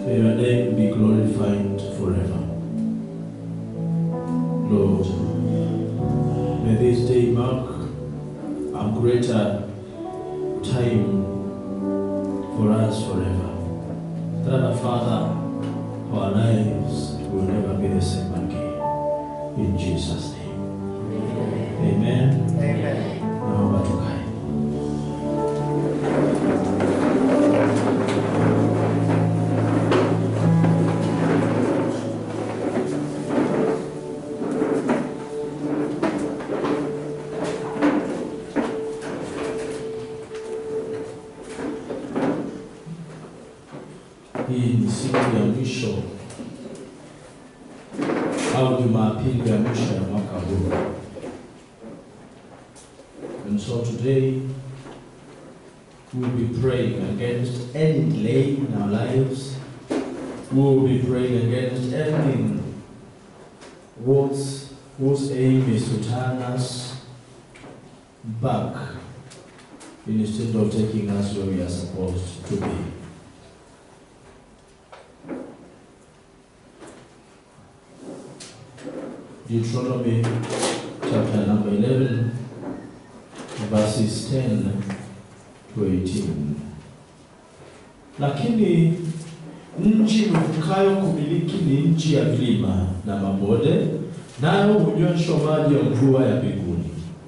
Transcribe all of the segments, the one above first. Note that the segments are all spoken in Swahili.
May your name be glorified forever. Lord, may this day mark a greater time for us forever. That our Father, our lives will never be the same again. In Jesus' name. Amen. Amen. Naomba tukae. Hii ni siku ya mwisho au Jumapili ya mwisho ya mwaka huu. And so today we will be praying against any delay in our lives. We will be praying against anything whose, whose aim is to turn us back instead of taking us where we are supposed to be. Deuteronomy chapter number 11, verses 10 to 18. Lakini nchi mvukayo kumiliki ni nchi ya vilima na mabonde, nayo hunyweshwa maji ya mvua ya mbinguni.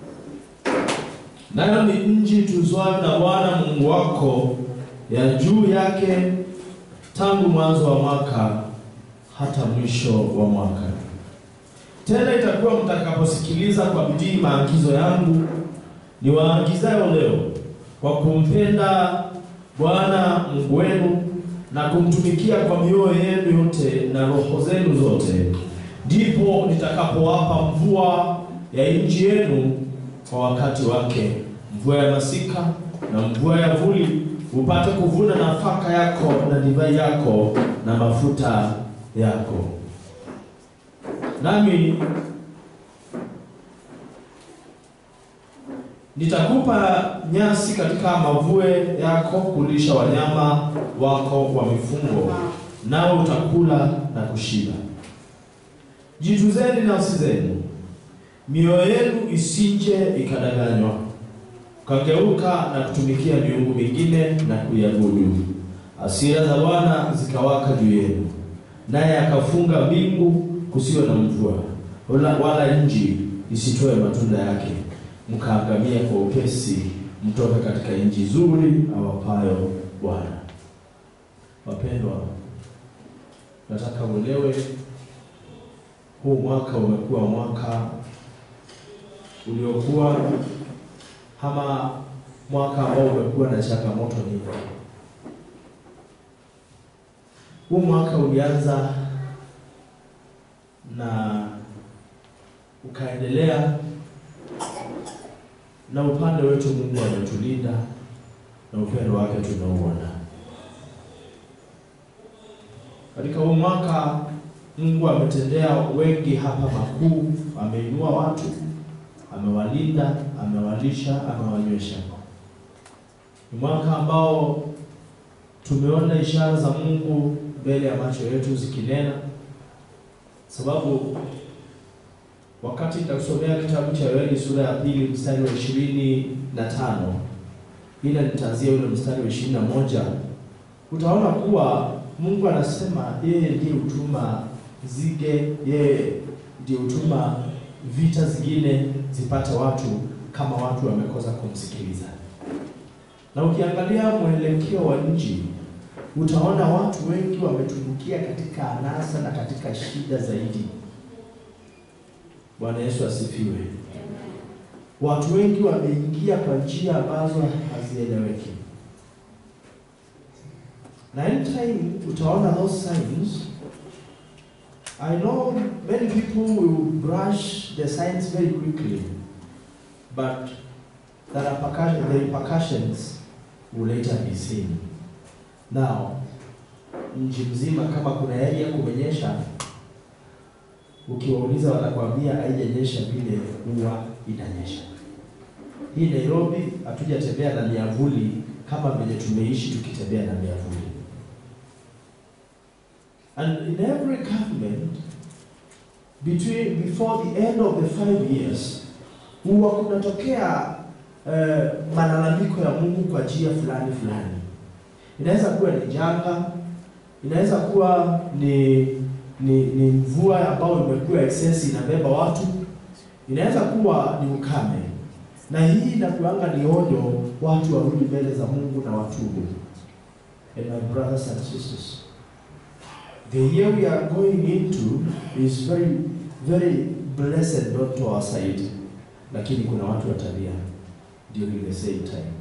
Nayo ni nchi ituzwayo na Bwana Mungu wako, ya juu yake tangu mwanzo wa mwaka hata mwisho wa mwaka. Tena itakuwa mtakaposikiliza kwa bidii maagizo yangu niwaagizayo leo, kwa kumpenda Bwana Mungu wenu na kumtumikia kwa mioyo yenu yote na roho zenu zote, ndipo nitakapowapa mvua ya nchi yenu kwa wakati wake, mvua ya masika na mvua ya vuli, upate kuvuna nafaka yako na divai yako na mafuta yako. Nami nitakupa nyasi katika mavue yako kulisha wanyama wako wa mifungo, nao utakula na kushiba. Jituzeni nafsi zenu, mioyo yenu isije ikadanganywa, ukageuka na kutumikia miungu mingine na kuiabudu. Hasira za Bwana zikawaka juu yenu, naye akafunga mbingu kusiwe na mvua, wala, wala nchi isitoe matunda yake, mkaangamia kwa upesi, mtoka katika nchi nzuri awapayo Bwana. Wapendwa, nataka uelewe huu mwaka umekuwa mwaka uliokuwa ama mwaka ambao umekuwa na changamoto nyingi. Huu mwaka ulianza na ukaendelea, na upande wetu Mungu ametulinda na upendo wake tunauona katika huu mwaka. Mungu ametendea wengi hapa makuu, ameinua watu, amewalinda, amewalisha, amewanywesha. Ni mwaka ambao tumeona ishara za Mungu mbele ya macho yetu zikinena, sababu wakati nitakusomea kitabu cha Yoeli sura ya pili mstari wa ishirini na tano ila nitaanzia ule mstari wa ishirini na moja utaona kuwa Mungu anasema yeye ndiye hutuma zige, yeye ndiye hutuma vita zingine zipate watu kama watu wamekosa kumsikiliza. Na ukiangalia mwelekeo wa nchi utaona watu wengi wametumbukia katika anasa na katika shida zaidi. Bwana Yesu asifiwe. Watu wengi wameingia kwa njia ambazo hazieleweki, na anytime utaona those signs. I know many people will brush the signs very quickly, but the repercussions, the repercussions will later be seen. Now, nchi mzima kama kuna area kumenyesha, ukiwauliza wanakwambia haijanyesha vile huwa inanyesha. Hii Nairobi hatujatembea na miavuli kama vile tumeishi tukitembea na miavuli. And in every government, between before the end of the five years, huwa kunatokea eh, malalamiko ya Mungu kwa njia fulani fulani. Inaweza kuwa ni janga, inaweza kuwa ni ni, ni mvua ambayo imekuwa excess inabeba watu, inaweza kuwa ni ukame, na hii inakuanga ni onyo watu warudi mbele za Mungu na watubu. And my brothers and sisters, the year we are going into is very very blessed not to our side, lakini kuna watu watalia during the same time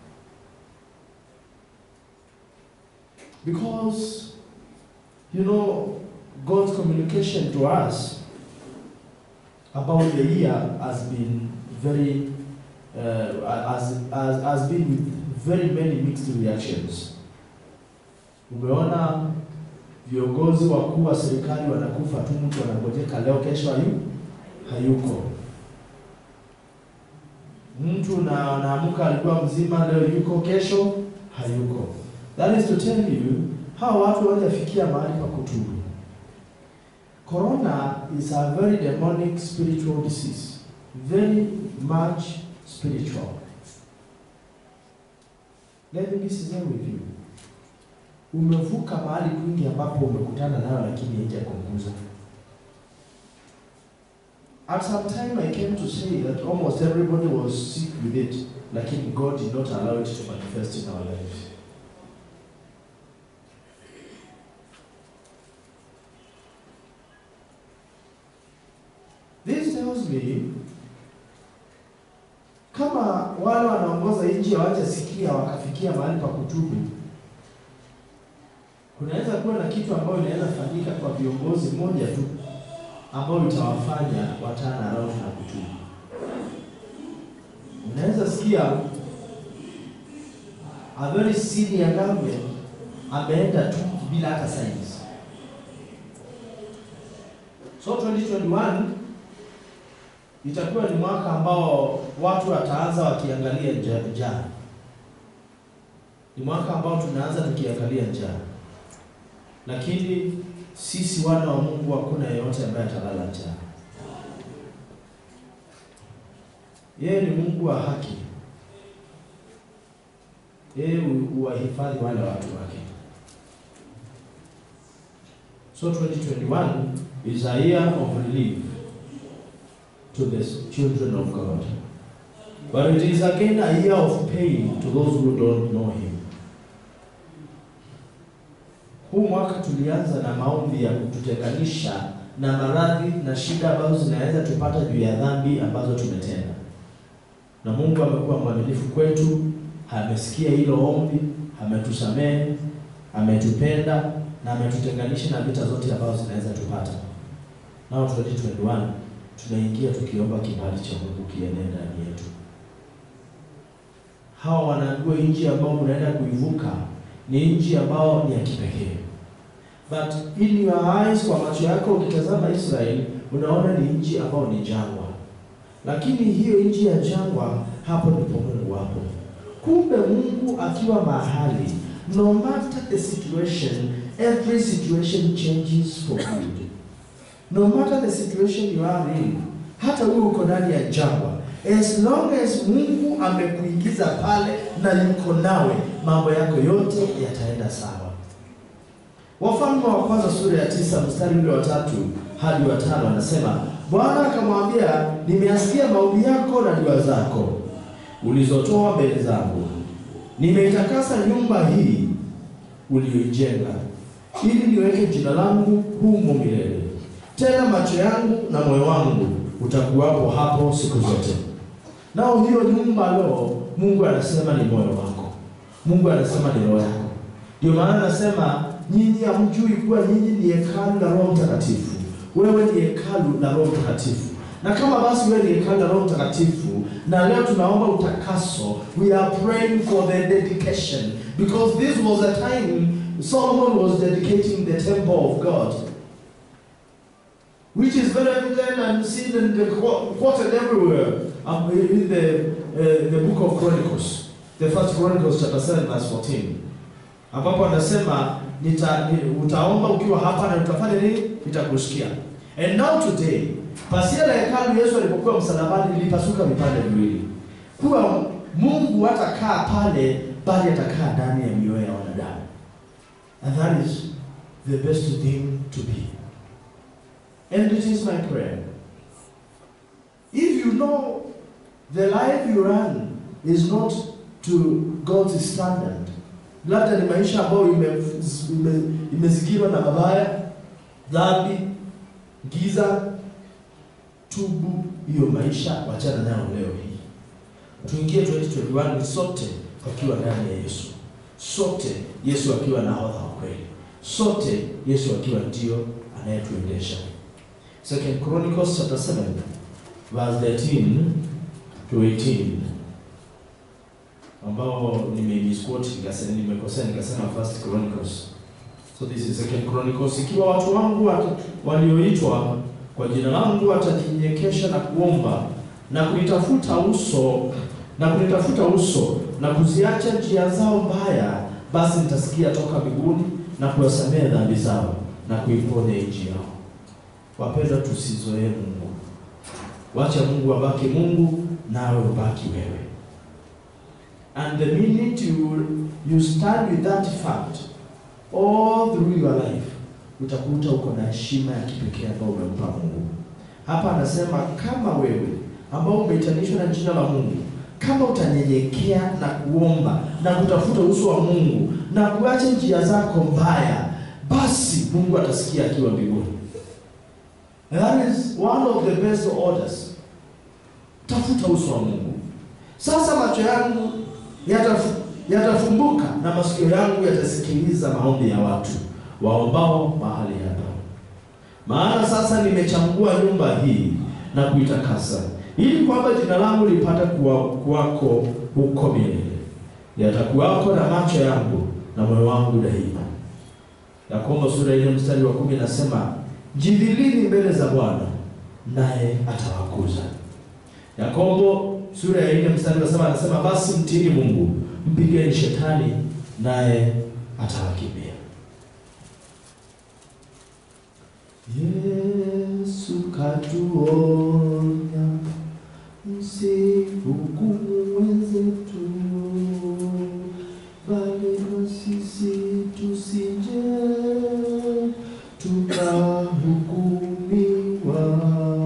because you know God's communication to us about the year has been very uh, has, has, has been with very many mixed reactions. Umeona viongozi wakuu wa serikali wanakufa tu, mtu anangojeka leo, kesho hayu hayuko. Mtu na anaamka alikuwa mzima, leo yuko, kesho hayuko. That is to tell you hawa watu hawajafikia mahali pa kutubu. Corona is a very demonic spiritual disease, very much spiritual. Let me be sincere with you. Umevuka mahali kwingi ambapo umekutana nayo lakini haijakuguza. At some time I came to say that almost everybody was sick with it, lakini God did not allow it to manifest in our lives. This tells me kama wale wanaongoza nchi hawajasikia wakafikia mahali pa kutubu, kunaweza kuwa na kitu ambayo inaweza fanyika kwa viongozi moja tu ambayo itawafanya watana around na kutubu. Unaweza sikia a very senior government ameenda tu bila hata signs. So 2021 itakuwa ni mwaka ambao watu wataanza wakiangalia njaa njaa. Ni mwaka ambao tunaanza tukiangalia njaa, lakini sisi wana wa Mungu hakuna yeyote ambaye atalala njaa. Yeye ni Mungu wa haki, yeye huwahifadhi wale watu wake. So 2021 is a year of relief to the children of God. But it is again a year of pain to those who don't know Him. Huu mwaka tulianza na maombi ya kututenganisha na maradhi na shida ambazo zinaweza tupata juu ya dhambi ambazo tumetenda, na Mungu amekuwa mwaminifu kwetu, amesikia hilo ombi, ametusamehe, ametupenda na ametutenganisha na vita zote ambazo zinaweza tupata. Nao 2021 tunaingia tukiomba kibali cha Mungu kienee ndani yetu. Hawa wanaambiwa nchi ambao mnaenda kuivuka ni nchi ambao ni ya kipekee, but in your eyes, kwa macho yako ukitazama Israeli unaona ni nchi ambao ni jangwa, lakini hiyo nchi ya jangwa, hapo ndipo Mungu hapo. Kumbe Mungu akiwa mahali, no matter the situation, every situation changes for good. No matter the situation you are in, hata wewe uko ndani ya jangwa, as long as Mungu amekuingiza pale na yuko nawe, mambo yako yote yataenda sawa. Wafalme wa kwanza sura ya tisa mstari ule wa tatu hadi wa tano anasema, Bwana akamwambia, nimeasikia maombi yako na dua zako ulizotoa mbele zangu, nimeitakasa nyumba hii uliyoijenga, ili niweke jina langu humo milele tena macho yangu na moyo wangu utakuwapo hapo siku zote. Nao hiyo nyumba leo, Mungu anasema ni moyo wako, Mungu anasema ni roho yako. Ndio maana anasema nyinyi hamjui kuwa nyinyi ni hekalu la Roho Mtakatifu. Wewe ni hekalu la Roho Mtakatifu, na kama basi wewe ni hekalu la Roho Mtakatifu, na leo tunaomba utakaso, we are praying for the dedication because this was a time Solomon was dedicating the temple of God which is very evident and seen and quoted everywhere um, in the, uh, the book of Chronicles, the first Chronicles chapter 7 verse 14, ambapo anasema nita, ni, utaomba ukiwa hapa na utafanya nini? Nitakusikia. And now today, pasia la hekalu Yesu alipokuwa msalabani lilipasuka vipande viwili, kuwa Mungu hatakaa pale, bali atakaa ndani ya mioyo ya wanadamu, and that is the best thing to be. And it is my prayer. If you know the life you run is not to God's standard, labda ni maisha ambayo ime- ime- imezingirwa na mabaya, dhambi, giza, tubu hiyo maisha, wachana nayo leo hii. Tuingie 2021 ni sote wakiwa ndani ya Yesu, sote Yesu akiwa nahodha wa kweli, sote Yesu akiwa ndio anayetuendesha. Second Chronicles chapter 7 verse 13 to 18 ambao nimemisquote nikasema nimekosea nikasema First Chronicles. So this is Second Chronicles. Ikiwa watu wangu wat- walioitwa kwa jina langu watajinyenyekesha na kuomba na kunitafuta uso na kunitafuta uso na kuziacha njia zao mbaya, basi nitasikia toka mbinguni na kuwasamehe dhambi zao na kuiponya nchi yao. Wapendwa, tusizoee Mungu. Wacha Mungu abaki Mungu, nawe ubaki wewe. And the minute you, you stand with that fact all through your life, utakuta uko na heshima ya kipekee ambayo umempa Mungu. Hapa anasema kama wewe ambao umeitanishwa na jina la Mungu, kama utanyenyekea na kuomba na kutafuta uso wa Mungu na kuacha njia zako mbaya, basi Mungu atasikia akiwa mbinguni. That is one of the best orders. Tafuta uso wa Mungu. Sasa macho yangu yatafu, yatafumbuka na masikio yangu yatasikiliza maombi ya watu waombao mahali hapa. Maana sasa nimechagua nyumba hii na kuitakasa, ili kwamba jina langu lipate kuwa, kuwako huko milele. Yatakuwako na macho yangu na moyo wangu daima. Yakobo sura ile mstari wa kumi nasema jidhilini mbele za Bwana naye atawakuza. Yakobo sura ya nne mstari wa saba anasema basi mtiini Mungu, mpigeni shetani naye atawakimbia. Yesu katuonya, msihukumu wenzetu, bali na sisi tusije tukahukumiwa.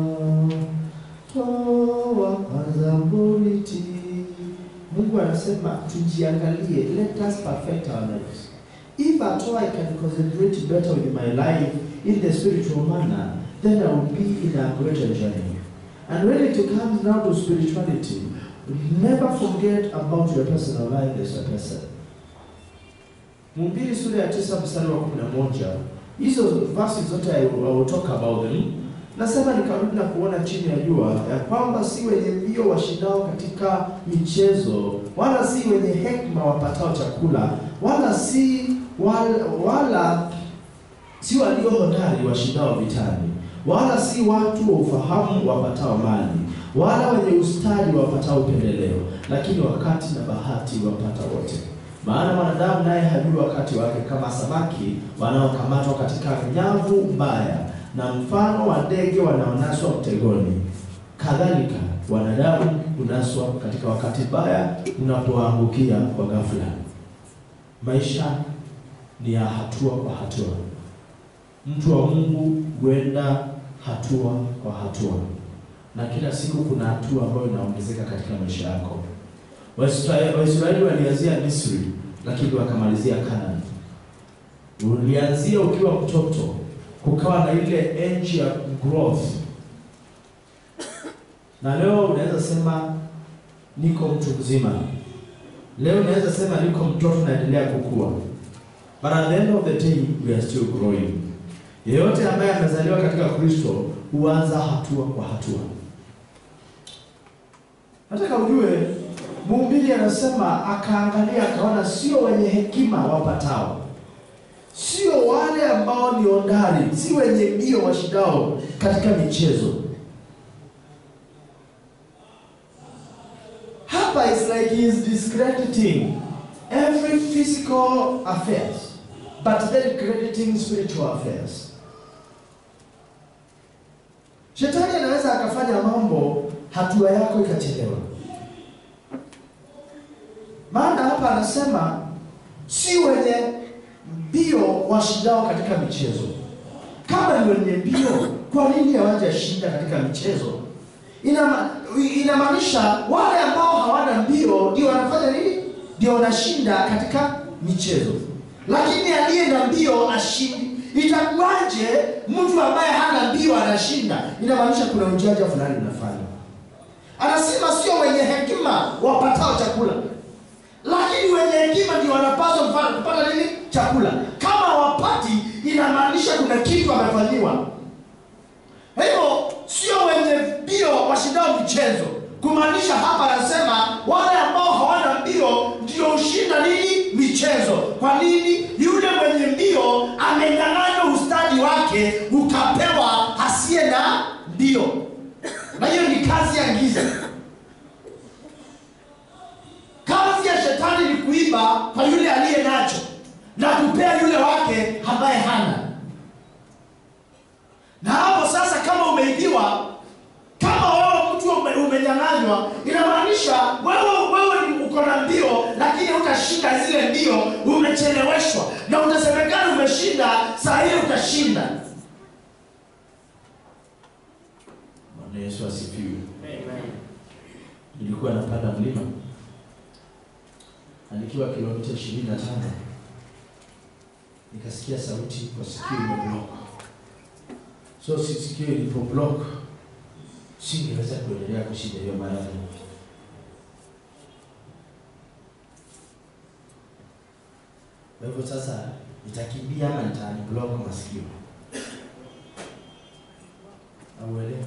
Toa kwanza boriti. Mungu anasema tujiangalie, let us perfect our lives. If at all I can concentrate better with my life in the spiritual manner, then I will be in a greater journey. And when it comes now to spirituality, never forget about your personal life as a person. Mhubiri sura ya tisa mstari wa kumi na moja hizo verses zote I will, I will talk about them. Nasema nikarudi na kuona chini ya jua ya kwamba si wenye mbio washindao katika michezo, wala si wenye hekima wapatao chakula, wala si wala, wala si walio hodari washindao vitani, wala si watu wa ufahamu wapatao mali, wala wenye ustadi wapatao upendeleo, lakini wakati na bahati wapata wote. Maana mwanadamu naye hajui wakati wake, kama samaki wanaokamatwa katika nyavu mbaya, na mfano wa ndege wanaonaswa mtegoni. Kadhalika wanadamu hunaswa katika wakati mbaya unapoangukia kwa ghafla. Maisha ni ya hatua kwa hatua. Mtu wa Mungu huenda hatua kwa hatua, na kila siku kuna hatua ambayo inaongezeka katika maisha yako. Waisraeli Waisraeli walianzia Misri, lakini wakamalizia Kanani. Ulianzia ukiwa mtoto, kukawa na ile age ya growth, na leo unaweza sema niko mtu mzima. Leo unaweza sema niko mtoto, naendelea kukua, but at the end of the day we are still growing. Yeyote ambaye amezaliwa katika Kristo huanza hatua kwa hatua. Nataka ujue mhubiri anasema, akaangalia akaona, sio wenye hekima wapatao, sio wale ambao ni ondari, si wenye mbio washindao katika michezo. Hapa is like he is discrediting every physical affairs but then crediting spiritual affairs. Shetani anaweza akafanya mambo hatua yako ikachelewa. Maana hapa anasema si wenye mbio washindao katika michezo. Kama ni wenye mbio, kwa nini hawajashinda katika michezo? Inama- Inamaanisha wale ambao hawana mbio ndio wanafanya nini? Ndio wanashinda katika michezo, lakini aliye na mbio ashindi. Itakuwaje mtu ambaye hana mbio anashinda? Inamaanisha kuna ujanja fulani unafanya. Anasema sio wenye hekima wapatao chakula, lakini wenye hekima ndio wanapaswa kupata kupata nini? Chakula. Kama wapati, inamaanisha kuna kitu amefanyiwa. Kwa hivyo sio wenye mbio washindao michezo, kumaanisha hapa anasema wale ambao hawana mbio ndio hushinda nini? Michezo. Kwa nini? Yule mwenye mbio amenyang'anywa ustadi wake, ukapewa asiye na mbio, na hiyo ni kazi ya giza. Kazi ya shetani ni kuiba kwa yule aliye nacho na kupea yule wake ambaye hana. Na hapo sasa, kama umeibiwa, kama wewe mtu ume, umenyang'anywa, inamaanisha wewe wewe ni uko na mbio, lakini utashinda zile mbio, umecheleweshwa na utasemekana umeshinda, saa hiyo utashinda. Bwana Yesu asifiwe. Nilikuwa napanda mlima na nikiwa kilomita ishirini na tano nikasikia sauti kwa sikio imeblock. So si sikio ilipo block, singeweza kuendelea kushinda hiyo marathon. Kwa hivyo sasa nitakimbia ama nitablock masikio? Auelewi?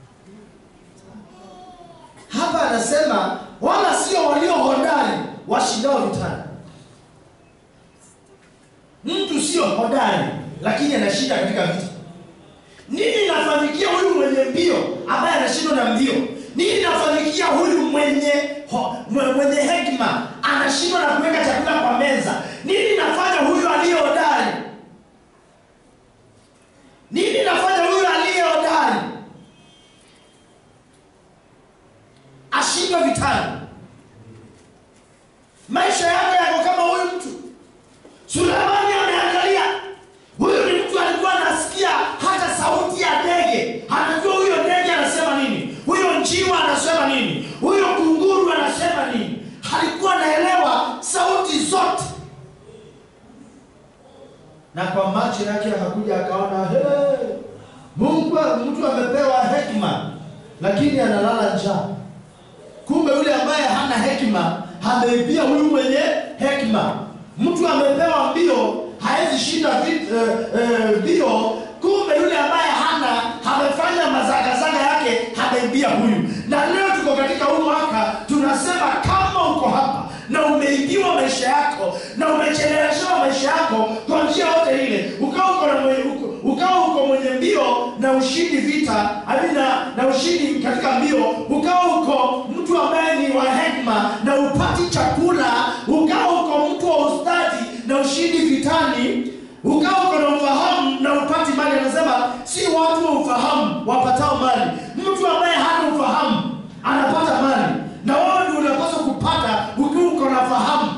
Hapa anasema wala sio walio hodari washindao vitani. Mtu sio hodari, lakini anashinda katika vita. Nini inafanyikia huyu mwenye mbio ambaye anashindwa na mbio? Nini inafanyikia huyu mwenye ho, mwe- mwenye hekima anashindwa na kuweka chakula kwa meza? Nini inafanya huyu aliye hodari? Nini inafanya huyu aliye hodari ashindwe vitani? Maisha yake yako kama huyu mtu. Sulemani ameangalia, huyu ni mtu alikuwa anasikia hata sauti ya ndege, anajua huyo ndege anasema nini, huyo njiwa anasema nini, huyo kunguru anasema nini. Alikuwa anaelewa sauti zote, na kwa macho yake akakuja akaona, hey, Mungu mtu amepewa hekima, lakini analala njaa. Kumbe yule ambaye hana hekima ameibia huyu mwenye hekima. Mtu amepewa mbio hawezi shinda vit- eh, eh, mbio. Kumbe yule ambaye hana amefanya mazagazaga yake ameibia huyu. Na leo tuko katika huu mwaka tunasema, kama uko hapa na umeibiwa maisha yako na umecheleweshewa maisha yako kwa njia yote ile, ukawa uko na mwenye, uko, ukawa uko mwenye mbio na ushindi vita ami na, na ushindi katika mbio, ukawa uko mtu ambaye ni wa hekima na upati chakula, ukawa uko mtu wa ustadi na ushindi vitani, ukawa uko na ufahamu na upati mali. Anasema si watu wa ufahamu wapatao mali, mtu ambaye hana ufahamu anapata mali, na wewe ndio unapaswa kupata ukiwa uko na fahamu.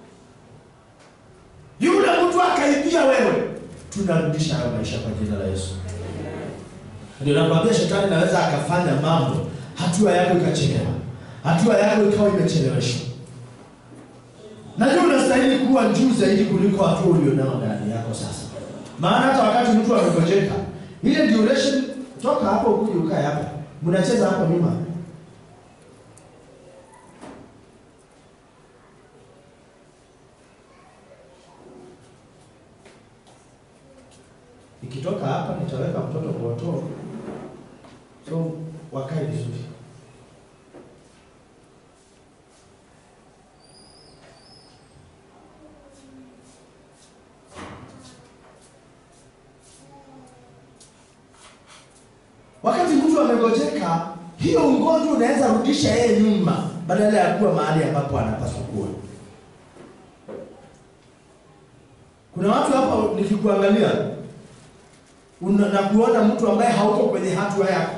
Yule mtu akaibia wewe, tunarudisha hayo maisha kwa jina la Yesu. Ndio nakwambia shetani naweza akafanya mambo, hatua yako ikachelewa, hatua yako ikawa imecheleweshwa. Najua unastahili kuwa juu zaidi kuliko hatua ulionao ndani yako sasa, maana hata wakati mtu amegojeka, ile duration, toka hapo ukuje ukae hapa, mnacheza hapo nyuma Nikitoka hapa nitaweka mtoto kwa watoto, so wakae vizuri. Wakati mtu amegojeka, hiyo ugonjwa unaweza rudisha yeye nyuma badala ya kuwa mahali ambapo anapaswa kuwa. Kuna watu hapa nikikuangalia una, na kuona mtu ambaye hauko kwenye hatua yako.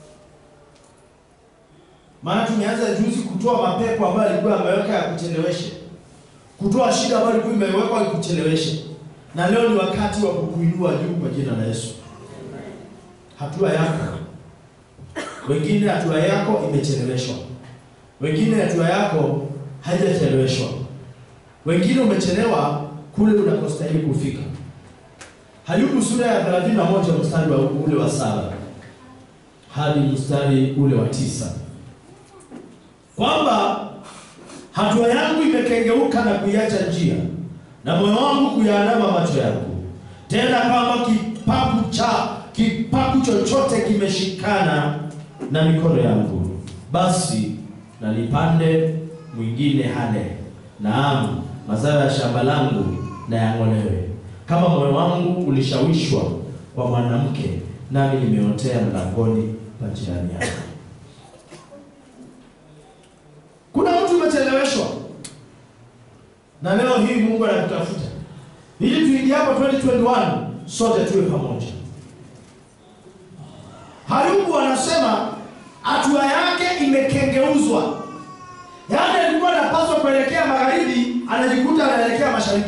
Maana tumeanza juzi kutoa mapepo ambayo alikuwa ameweka ya kucheleweshe, kutoa shida ambayo ilikuwa imewekwa ikucheleweshe, na leo ni wakati wa kukuinua juu kwa jina la Yesu. Hatua yako, wengine hatua yako imecheleweshwa, wengine hatua yako haijacheleweshwa, wengine umechelewa kule unakostahili kufika. Hayubu sura ya 31 mstari wa ule wa saba hadi mstari ule wa tisa kwamba hatua yangu imekengeuka na kuiacha njia na moyo wangu kuyaandama macho yangu, tena kwamba kipaku cha kipaku chochote kimeshikana na mikono yangu, basi na nipande mwingine hale, naam mazao ya shamba langu na yang'olewe. Kama moyo wangu ulishawishwa kwa mwanamke, nami nimeotea mlangoni pa jirani yangu. Kuna mtu umecheleweshwa, na leo hii Mungu anakutafuta ili tuingie hapo 2021 sote tuwe pamoja. Hayubu anasema hatua yake imekengeuzwa, yaani alikuwa anapaswa kuelekea magharibi, anajikuta anaelekea mashariki.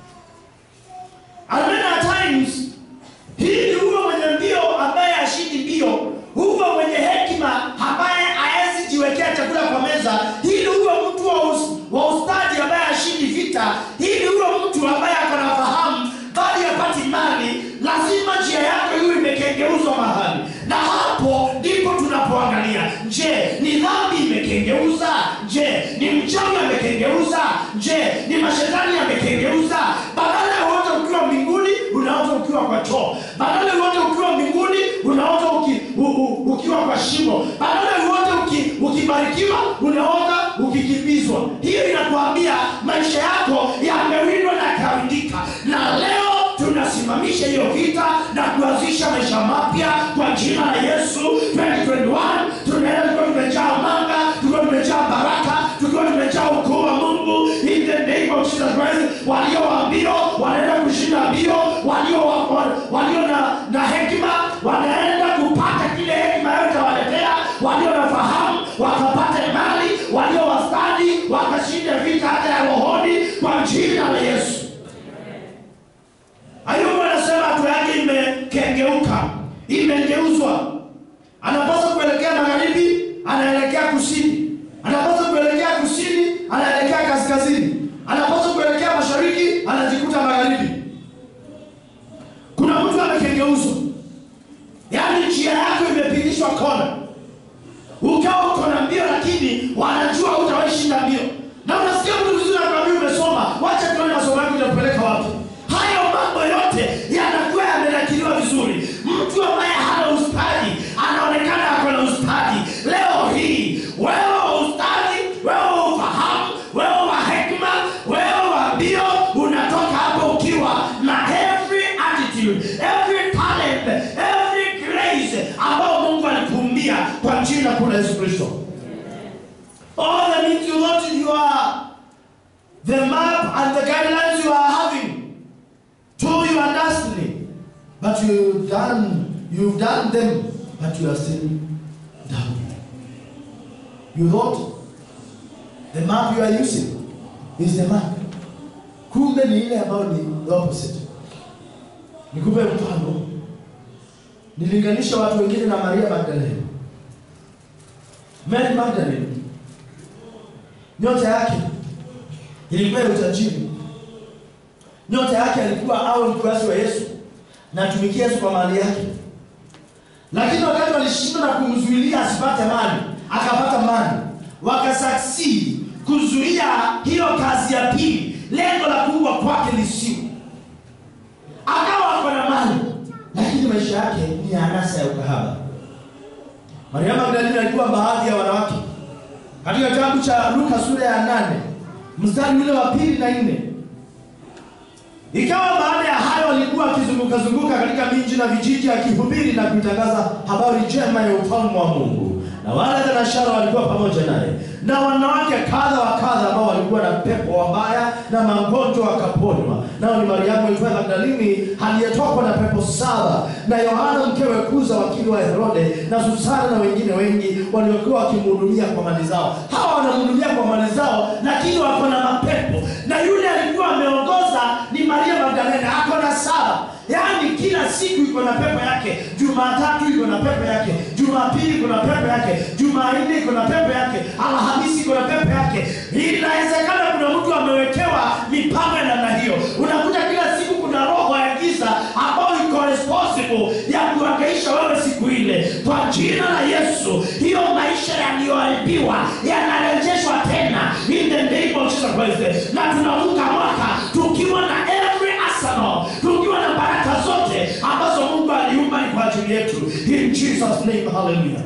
And many a times hii ni huyo mwenye mbio ambaye ashindi mbio, huyo mwenye hekima ambaye haezi jiwekea chakula kwa meza. Hii ni huyo mtu wa, us, wa ustadi ambaye ashindi vita. Hii ni huyo mtu ambaye akona fahamu bali hapati mali. Lazima njia yako hiyo imekengeuzwa mahali, na hapo ndipo tunapoangalia, je, ni dhambi imekengeuza? Je, ni mchawi amekengeuza? Je, ni mashetani amekengeuza? Badala ya wote ukiwa mbinguni unaota ukiwa kwa choo, badala ya wote ukiwa mbinguni unaota uki, u, u, ukiwa kwa shimo, badala ya wote uki, ukibarikiwa unaota ukikimbizwa. Hiyo inakuambia maisha yako yamewindwa na yakawindika, na leo tunasimamisha hiyo vita na kuanzisha maisha mapya kwa jina la Yesu. 2021 tunaenda tukiwa tumejaa manga, tukiwa tumejaa baraka, tukiwa tumejaa ukuu wa Mungu in the name of Jesus Christ. Walio wa mbio wanaenda kushinda mbio, walio wa, wa- walio na, na hekima wanaenda kupata kile hekima yote waletea, walio na fahamu wakapate mali, walio wastadi wakashinda vita hata ya rohoni kwa jina la Yesu. Ayubu anasema hatua yake imekengeuka, imegeuzwa. Anapaswa kuelekea magharibi, anaelekea kusini. Anapaswa kuelekea kusini, anaelekea kaskazini. Anapaswa kuelekea mashariki, anajikuta magharibi. Kuna mtu amekengeuzwa, yaani njia yako imepigishwa kona, ukawa uko na mbio, lakini wanajua hutawahi shinda mbio, na unasikia mtu vizuri anakwambia umesoma, wacha tuone masomo yako itakupeleka wapi. Hayo mambo yote yanakuwa yamenakiliwa vizuri. Mtu ambaye hana ustadi anaonekana ako na ustadi. Leo hii wewe wa ustadi, wewe wa ufahamu, wewe wa hekima, wewe wa mbio, unatoka hapo ukiwa na every attitude, every talent, every grace ambayo Mungu alikuumbia kwa jina kuu la Yesu Kristo. All that means you not you are the map and the guidelines you are having to your destiny. But you've done you've done them, but you are still down. You thought the map you are using is the map. Kumbe ni ile ambayo ni the opposite. Nikupe mfano. Nilinganisha watu wengine na Maria Magdalene. Mary Magdalene nyota yake ilikuwa ya utajiri. Nyota yake alikuwa awe mfuasi wa Yesu na atumikie Yesu kwa mali yake, lakini wakati walishindwa na kumzuilia asipate mali, akapata mali, wakasucceed kuzuia hiyo kazi ya pili, lengo la kuua kwake lisiwe. Akawa ako na mali, lakini maisha yake ni ya anasa ya ukahaba. Maria Magdalena alikuwa baadhi ya wanawake katika kitabu cha Luka sura ya nane mstari ule wa pili na nne Ikawa baada ya hayo alikuwa akizunguka zunguka katika miji na vijiji akihubiri na kuitangaza habari njema ya ufalme wa Mungu, na wale thenashara walikuwa pamoja naye, na wanawake kadha wa kadha ambao walikuwa na pepo wabaya na magonjwa wakaponywa. Nao ni Mariamu aitwaye Magdalini aliyetokwa na pepo saba, na Yohana mkewe Kuza wakili wa Herode, na Susana na wengine wengi waliokuwa wakimhudumia kwa mali zao. Hawa wanamhudumia kwa mali zao, lakini wako na mapepo, na yule alikuwa ameongoza ni Maria Magdalena, ako na saba yaani kila siku iko na pepo yake. Jumatatu iko na pepo yake, Jumapili iko na pepo yake, Jumanne iko na pepo yake, Alhamisi iko na pepo yake. Inawezekana kuna mtu amewekewa mipango ya namna hiyo. Unakuta kila siku kuna roho ya giza ambayo iko responsible ya kuhangaisha wewe siku ile. Kwa jina la Yesu, hiyo maisha yaliyoharibiwa yanarejeshwa tena in the name of Jesus Christ, na tunavuka mwaka tukiwa na every arsenal, tukiwa na baraka zote ambazo Mungu aliumba ni kwa ajili yetu. In Jesus name, hallelujah.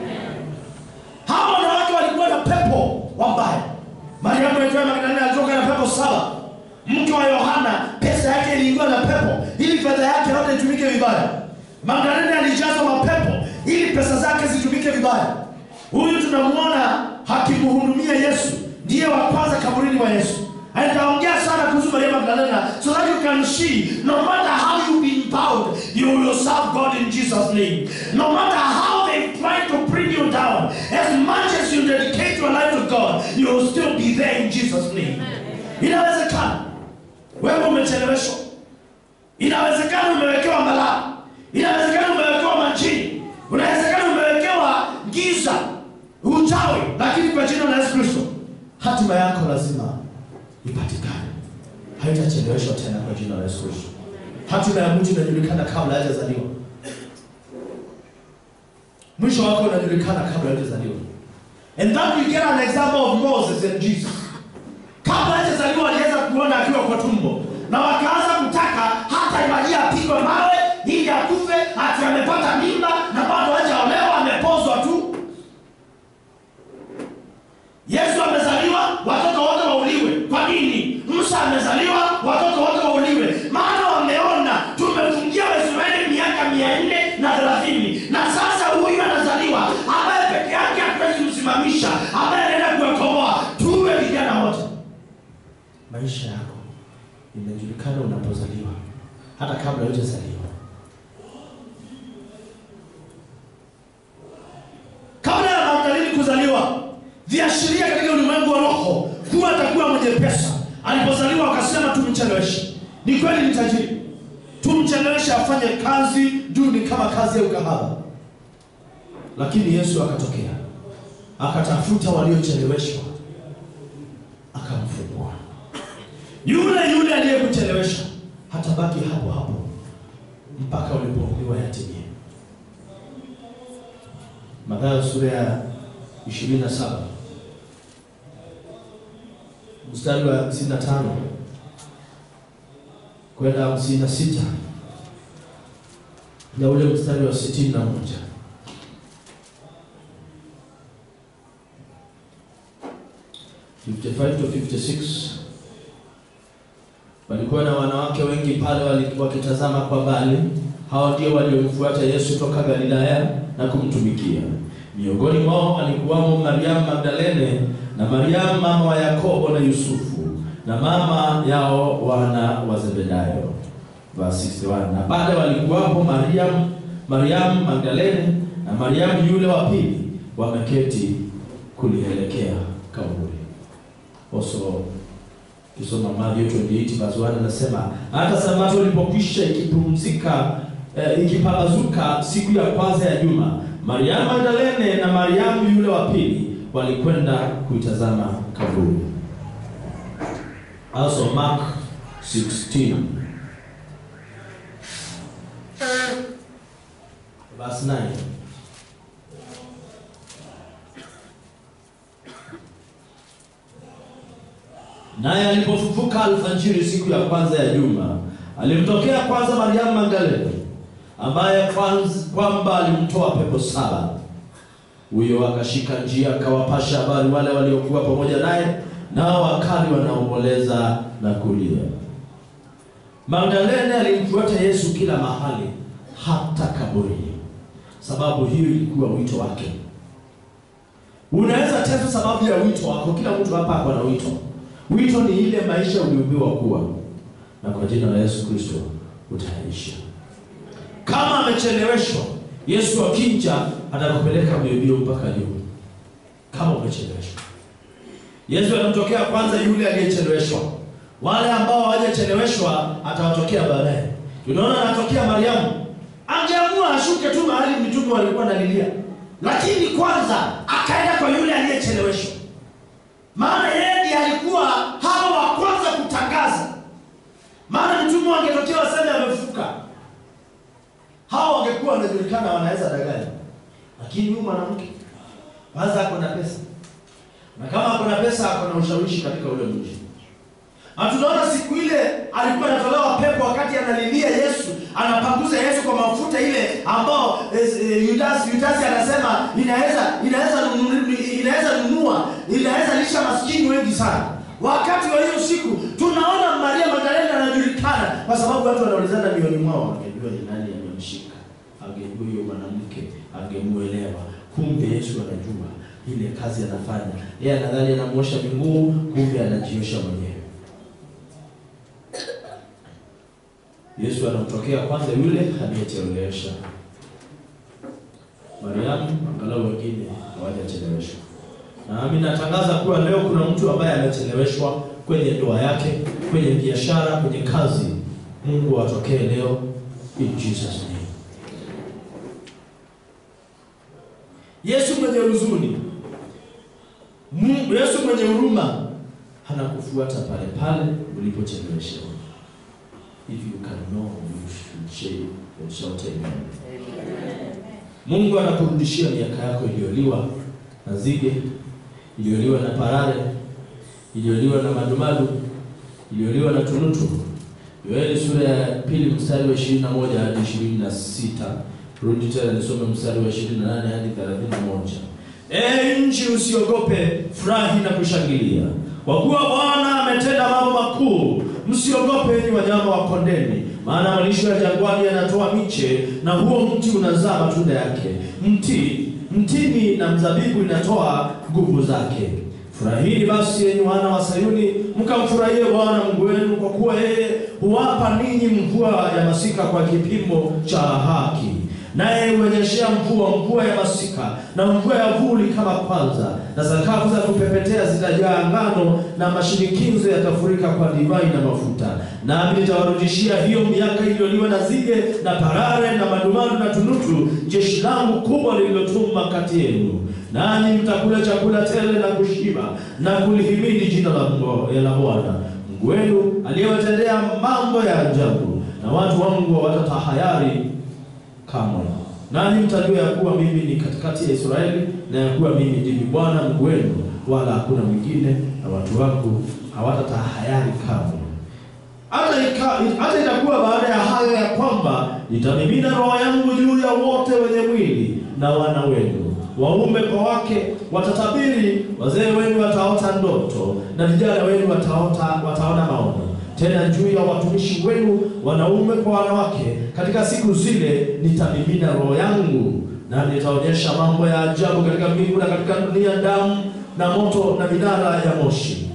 Hawa wanawake walikuwa na pepo wabaya. Mariamu aitwaye Magdalena alitoka na pepo saba. Mke wa Yohana pesa yake iliingiwa na pepo ili fedha yake yote itumike vibaya. Magdalena alijazwa mapepo ili pesa zake zitumike vibaya. Huyu tunamwona hakimhudumia Yesu, ndiye wa kwanza kaburini mwa Yesu. Nitaongea sana kuhusu Maria Magdalena so that you can see no matter how you've been bound, you will serve God in Jesus' name. No matter how they try to bring you down, as much as you dedicate your life to God, you will still be there in Jesus' name. Inawezekana wewe umecheleweshwa, inawezekana umewekewa balaa, inawezekana umewekewa majini, unawezekana umewekewa giza, uchawi, lakini kwa jina la Yesu Kristo hatima yako lazima ipatikane, haitacheleweshwa tena kwa jina la Yesu Kristo. Hatima ya mtu inajulikana kabla hajazaliwa, mwisho wako unajulikana kabla hajazaliwa. And that we get an example of Moses and Jesus. Kabla hajazaliwa aliweza kuona akiwa kwa tumbo, na wakaanza kutaka hata Maria apigwe mawe ili akufe, ati amepata mimba na bado hajaolewa, amepozwa tu. Yesu amezaliwa, watoto wote wauliwe. Kwa nini? Musa amezaliwa, watoto wote wauliwe. Maana wameona tumefungia Waisraeli miaka mia nne na thelathini na sasa huyu anazaliwa ambaye peke yake hatuwezi kusimamisha, ambaye anaenda kuwakomboa. Tuwe vijana wote. Maisha yako inajulikana unapozaliwa, hata kabla hujazaliwa. Kabla ya Magdalini kuzaliwa, viashiria katika ulimwengu wa roho kuwa atakuwa mwenye pesa. Alipozaliwa akasema tumcheleweshe. Ni kweli ni tajiri, tumcheleweshe afanye kazi duni kama kazi ya ukahaba. Lakini Yesu akatokea akatafuta waliocheleweshwa, akamfungua. Yule yule aliyekuchelewesha hatabaki hapo hapo mpaka ulipoambiwa yatimie. Mathayo sura ya 27 mstari wa 55 kwenda 56 na ule mstari wa 61. Fifty-five to 56 walikuwa na wanawake wengi pale wali- wakitazama kwa mbali. Hao ndio waliomfuata Yesu toka Galilaya na kumtumikia. Miongoni mwao alikuwamo Mariamu Magdalene na Mariamu mama wa Yakobo na Yusufu na mama yao wana wa Zebedayo. Verse 61. Na pale walikuwapo Mariamu Mariamu Magdalene na Mariamu yule wa pili wameketi kulielekea kaburi. Also Kisoma Mathayo 28 verse 1 anasema hata sabato ilipokwisha ikipumzika eh, ikipambazuka siku ya kwanza ya juma, Mariamu Magdalene na Mariamu yule wa pili walikwenda kuitazama kaburi. Also Mark 16 verse 9 Naye alipofufuka alfajiri siku ya kwanza ya juma, alimtokea kwanza Mariamu Magdalene, ambaye kwanza kwamba alimtoa pepo saba. Huyo akashika njia akawapasha habari wale waliokuwa pamoja naye, nao wakali wanaomboleza na kulia. Magdalene alimfuata Yesu kila mahali, hata kaburini, sababu hiyo ilikuwa wito wake. Unaweza tesa sababu ya wito wako. Kila mtu hapa ako na wito. Wito ni ile maisha uliubiwa kuwa, na kwa jina la Yesu Kristo utaisha. Kama amecheleweshwa, Yesu akija atakupeleka mbio mpaka juu. Kama umecheleweshwa, Yesu anamtokea kwanza yule aliyecheleweshwa. Wale ambao hawajacheleweshwa atawatokea baadaye. Tunaona anatokea Mariamu, angeamua ashuke tu mahali mitume walikuwa nalilia, lakini kwanza akaenda kwa yule aliyecheleweshwa, maana yeye ndiye alikuwa hapo wa kwanza kutangaza. Maana mitume wangetokea waseme amefuka, hao wangekuwa wanajulikana, wanaweza danganya, lakini huyu mwanamke kwanza ako na pesa, na kama ako na pesa ako na ushawishi katika ule mji. Na tunaona siku ile alikuwa anatolewa pepo wakati analilia Yesu, anapanguza Yesu kwa mafuta ile ambao eh, Yudas Yudas anasema inaweza inaweza nunu- inaweza nunua inaweza lisha maskini wengi sana. Wakati wa hiyo siku tunaona Maria Magdalena anajulikana kwa sababu watu wanaulizana mioni mwao, angejua ni nani amemshika, angejua huyo mwanamke, angemuelewa. Kumbe Yesu anajua ile kazi anafanya. Yeye anadhani anamuosha miguu, kumbe anajiosha mwenyewe. Yesu anamtokea kwanza yule aliyechelewesha. Mariamu, angalau wengine hawajacheleweshwa. Nami natangaza kuwa leo kuna mtu ambaye amecheleweshwa kwenye ndoa yake, kwenye biashara, kwenye kazi. Mungu atokee leo in Jesus name. Yesu mwenye huzuni, Mungu Yesu mwenye huruma anakufuata pale pale ulipocheleweshewa. If you can know, you should share and shout amen. Mungu anakurudishia miaka yako iliyoliwa na nzige, iliyoliwa na parare, iliyoliwa na madumadu, iliyoliwa na tunutu. Yoeli sura ya pili mstari wa 21 hadi 26. Rudi tena nisome mstari wa 28 hadi 31. Ee nchi usiogope, furahi na kushangilia, kwa kuwa Bwana ametenda mambo makuu. Msiogope enyi wanyama wa kondeni, maana malisho ya jangwani yanatoa miche, na huo mti unazaa matunda yake. Mti mtini na mzabibu inatoa nguvu zake. Furahini basi enyi wana wa Sayuni, mkamfurahie Bwana Mungu wenu, kwa kuwa yeye huwapa ninyi mvua ya masika kwa kipimo cha haki naye huonyeshea mvua mvua ya masika na mvua ya vuli kama kwanza, na sakafu za kupepetea zitajaa ngano, na mashinikizo yatafurika kwa divai na mafuta. Nami nitawarudishia hiyo miaka iliyoliwa na nzige na parare na madumadu na tunutu, jeshi langu kubwa lililotuma kati yenu, nanyi mtakula chakula tele na kushiba na kulihimidi jina la Mungu- la Bwana Mungu wenu aliyewatendea mambo ya ajabu, na watu wangu hawatatahayari kamwe. Nanyi mtajua ya kuwa mimi ni katikati ya Israeli na ya kuwa mimi ndimi Bwana Mungu wenu, wala hakuna mwingine, na watu wangu hawatatahayari kamwe. Hata ika- hata itakuwa baada ya hayo ya kwamba nitamimina roho yangu juu ya wote wenye mwili, na wana wenu waume kwa wake watatabiri, wazee wenu wataota ndoto, na vijana wenu wataota wataona maono tena juu ya watumishi wenu wanaume kwa wanawake, katika siku zile nitamimina roho yangu, na nitaonyesha mambo ya ajabu katika mbingu na katika dunia, damu na moto na minara ya moshi.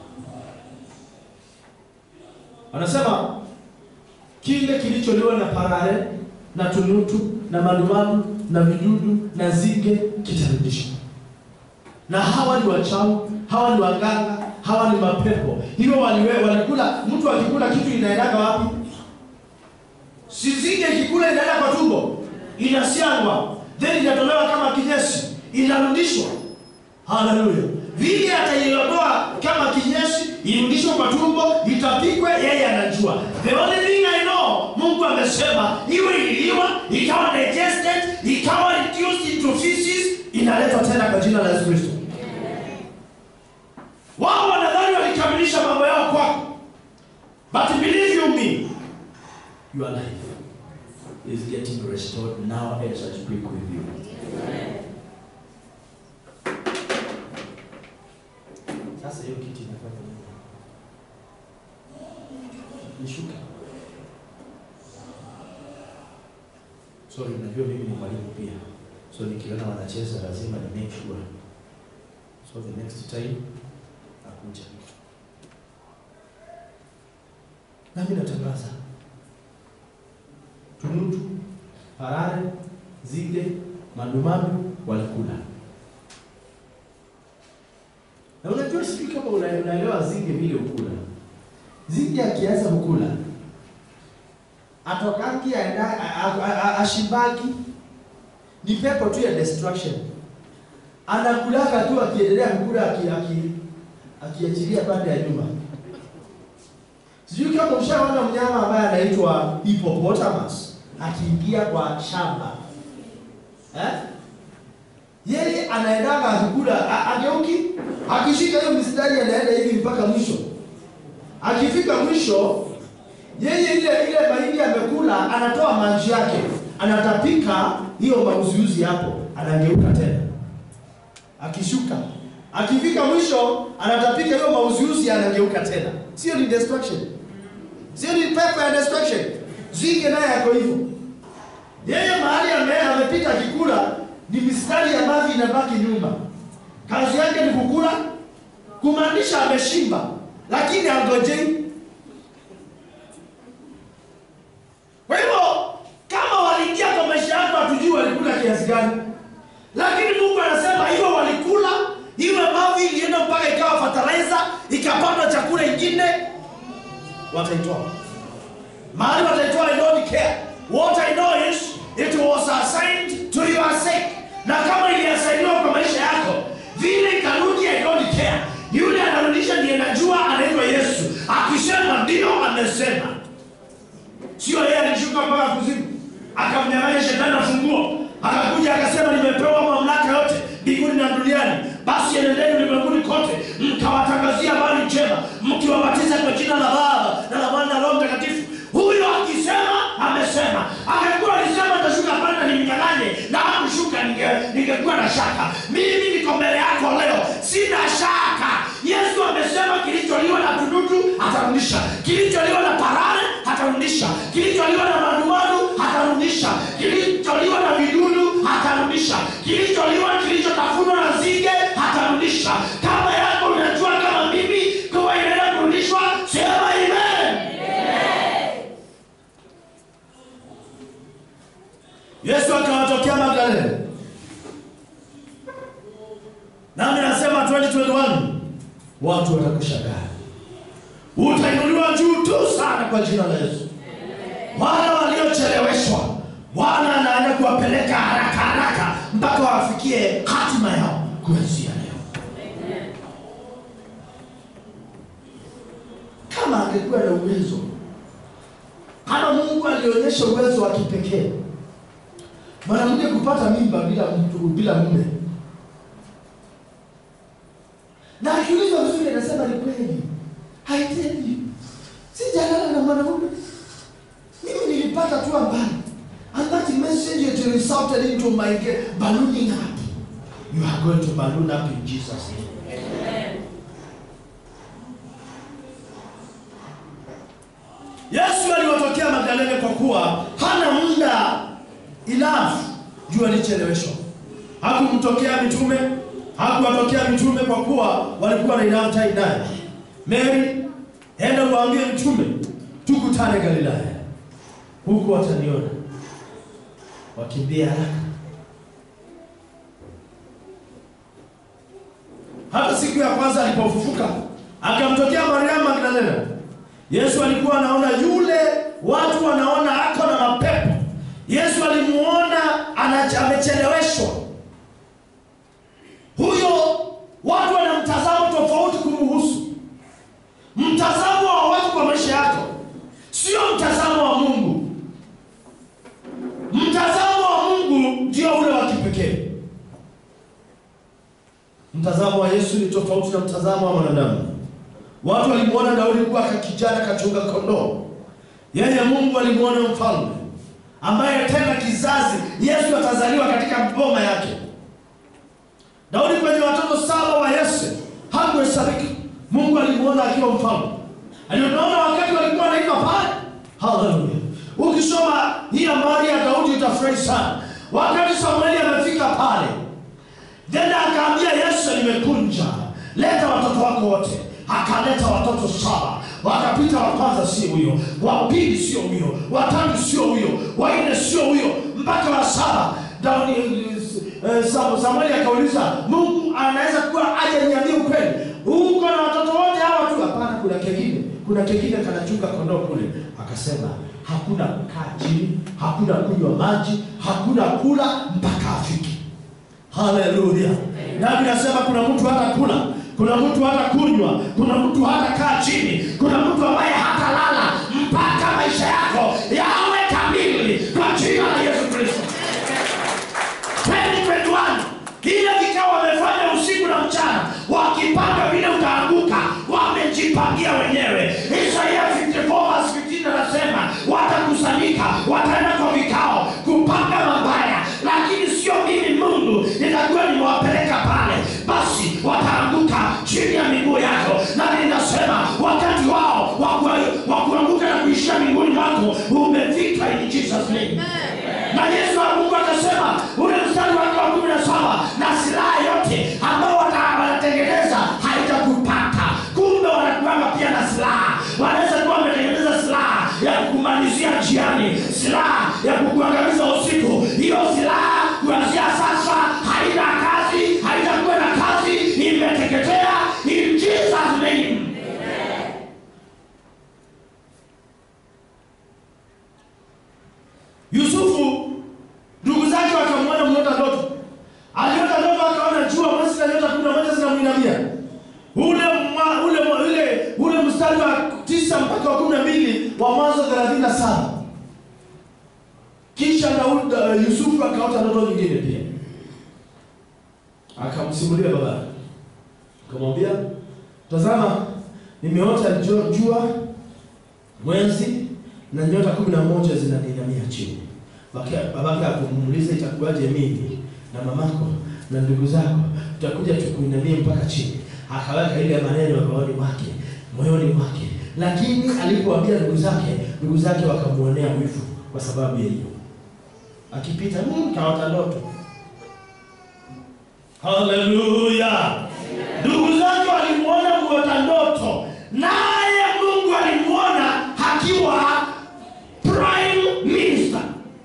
Anasema kile kilicholiwa na parare na tunutu na madumadu na vidudu na nzige kitarudishwa na hawa ni wachawi, hawa ni waganga, hawa ni mapepo. Hiyo waliwe walikula, mtu akikula kitu inaendaga wapi? Si nzige ikikula inaenda kwa tumbo, inasiagwa, then inatolewa kama kinyesi, inarudishwa. Haleluya! Vile ataiondoa kama kinyesi, irudishwe kwa tumbo, itapikwe, yeye anajua. The only thing I know, Mungu amesema iwe ililiwa, ikawa digested, ikawa reduced into feces, inaletwa tena kwa jina la Yesu Kristo. Wao wanadhani walikamilisha mambo yao kwako, but believe you me, your life is getting restored now as I speak with you. Sasa hiyo kitu inafanya nini? Nishuka. Sorry, unajua mimi ni mwalimu pia, so nikiona wanacheza lazima ni make sure, so the next time nakuja nami natangaza tunutu, parare, zige, madumandu walikula. Na unajua sijui kama una- unaelewa zige vile ukula. Zige akianza kukula atokaki aenda a- a- a- ashibaki, ni pepo tu ya destruction. Anakulaga tu akiendelea kukula aki- aki- akiachilia pande ya nyuma. Sijui kama ushaona mnyama ambaye anaitwa hippopotamus akiingia kwa shamba eh? Yeye anaendaga akikula, a- ageuki, akishika hiyo mistari anaenda hivi mpaka mwisho. Akifika mwisho, yeye ile ile mahindi amekula, anatoa manji yake, anatapika hiyo mauziuzi hapo, anageuka tena, akishuka, akifika mwisho, anatapika hiyo mauziuzi, anageuka tena. Sio ni destruction? Sio ni pepo ya destruction? Zinge naye yako hivyo. Yeye mahali ame amepita akikula ni mistari ya mavi inabaki nyuma. Kazi yake ni kukula, kumaanisha ameshimba, lakini angojei. Kwa hivyo kama waliingia kwa maisha yako, hatujui walikula kiasi gani, lakini Mungu anasema hivyo walikula, iwe mavi ilienda mpaka ikawa fertilizer, ikapandwa chakula ingine, wataitoa mahali wataitoa. I don't care. What I know is it was assigned to your sake, na kama iliasainiwa kwa maisha yako vile ikarudi, I don't care. Yule anarudisha ndiye najua, anaitwa Yesu. Akisema ndio, amesema sio yeye alishuka mpaka kuzimu akamnyang'anya shetani funguo akakuja akasema nimepewa mamlaka yote mbinguni na duniani basi enendeni ulimwenguni kote mkawatangazia habari njema mkiwabatiza kwa jina la baba na la mwana na roho mtakatifu huyo akisema amesema angekuwa alisema tashuka pale na nimnyang'anye na hakushuka ninge- ningekuwa na shaka mimi niko mbele yako leo sina shaka yesu amesema kilicholiwa na tudutu atarudisha kilicholiwa na parare atarudisha kilicholiwa na maduadu atarudisha kilicholiwa na vidudu atarudisha kilicholiwa kilichotafunwa na zige atarudisha kama yako unajua kama mimi kuwa inaenda kurudishwa sema amen yesu akawatokea magdalene nami nasema 2021 watu watakushangaa utainuliwa juu tu sana kwa jina la yesu wale waliocheleweshwa bwana anaenda kuwapeleka haraka haraka mpaka wafikie hatima yao kuanzia leo kama angekuwa na uwezo kama mungu alionyesha uwezo wa kipekee mwanamke kupata mimba bila mtu bila mume na akiulizwa vizuri anasema ni kweli haitendi sijalala na mwanaume mimi nilipata tu ambali and that message it resulted into my ge- ballooning up you are going to balloon up in jesus name yesu aliwatokea magdalene kwa kuwa hana muda enough juu alicheleweshwa hakumtokea mitume hakuwatokea mitume kwa kuwa walikuwa na enough time naye mary enda uwaambie mtume tukutane galilaya huku wataniona wakimbia haraka hata siku ya kwanza alipofufuka akamtokea mariamu magdalena yesu alikuwa anaona yule watu wanaona ako na mapepo yesu alimuona ana- amecheleweshwa huyo watu wana mtazamo tofauti kumhusu mtazamo wa watu kwa maisha yako sio mtazamo wa mungu mtazamo wa mungu ndio ule wa kipekee mtazamo wa yesu ni tofauti na mtazamo wa mwanadamu watu walimwona daudi kuwa kijana kachunga kondoo yeye mungu alimwona mfalme ambaye tena kizazi yesu atazaliwa katika boma yake daudi kwenye watoto saba wa yese hakuhesabika mungu alimwona akiwa mfalme alionaona wakati walikuwa wanaimba pale haleluya ukisoma hii habari ya daudi utafika akafurahi sana. Wakati Samueli amefika pale, then akaambia Yesu, nimekunja, leta watoto wako wote. Akaleta watoto saba, wakapita. Wa kwanza sio huyo, wa pili sio huyo, wa tatu sio huyo, wa nne sio huyo, mpaka wa saba. Daudi eh, Sam- Samueli akauliza, Mungu anaweza kuwa aje niambie ukweli, uko na watoto wote hawa tu? Hapana, kuna kengine, kuna kengine kanachunga kondoo kule. Akasema hakuna kukaa chini, hakuna kunywa maji, hakuna kula mpaka afike. Haleluya! Nami nasema kuna mtu hata kula, kuna mtu hata kunywa, kuna mtu hata kaa chini, kuna mtu ambaye hatalala mpaka maisha yako yawe kamili kwa jina la Yesu Kristo. 2021 vile vikao wamefanya usiku na mchana, wakipanga vile utaanguka, wamejipangia wenyewe. Isaya 54 verse 15 anasema watakusanyika, wataenda kwa vikao kupanga mabaya, lakini sio mimi Mungu nitakuwa nimewapeleka pale, basi wataanguka chini ya miguu yako. Na ninasema wakati wao wa ku- wa kuanguka na kuishia miguuni mwako umefika, in Jesus name na Yesu wa Mungu akasema ule mstari wake wa kumi na saba na silaha yote ambao wana- wanatengeneza haitakupata. Kumbe wanakuanga pia na silaha, wanaweza kuwa wametengeneza silaha ya kukumalizia njiani, silaha ya kukuangamiza usiku. Hiyo silaha kuanzia sasa haina kazi, haitakuwa na kazi, imeteketea in Jesus name. Yusufu ndugu zake wakamwona mlota ndoto, aliota ndoto, akaona jua, mwezi na nyota kumi na moja zinamwinamia. Ule mwa, ule mwa, ule ule mstari wa tisa mpaka wa kumi na mbili wa Mwanzo thelathini na saba. Kisha Daudi uh, Yusufu akaota ndoto nyingine pia, akamsimulia baba, akamwambia tazama, nimeota jua, jua mwezi na nyota kumi na moja zinaninamia chini. Baki- Babake akamuuliza itakuwaje mimi na mamako na ndugu zako tutakuja tukuinamie mpaka chini. Akaweka ile maneno rohoni mwake moyoni mwake, lakini alipoambia ndugu zake, ndugu zake wakamuonea wivu kwa sababu ya hiyo. Akipita mm, kaota ndoto. Haleluya! Ndugu zake walimuona kuota ndoto, naye Mungu alimuona akiwa prime minister.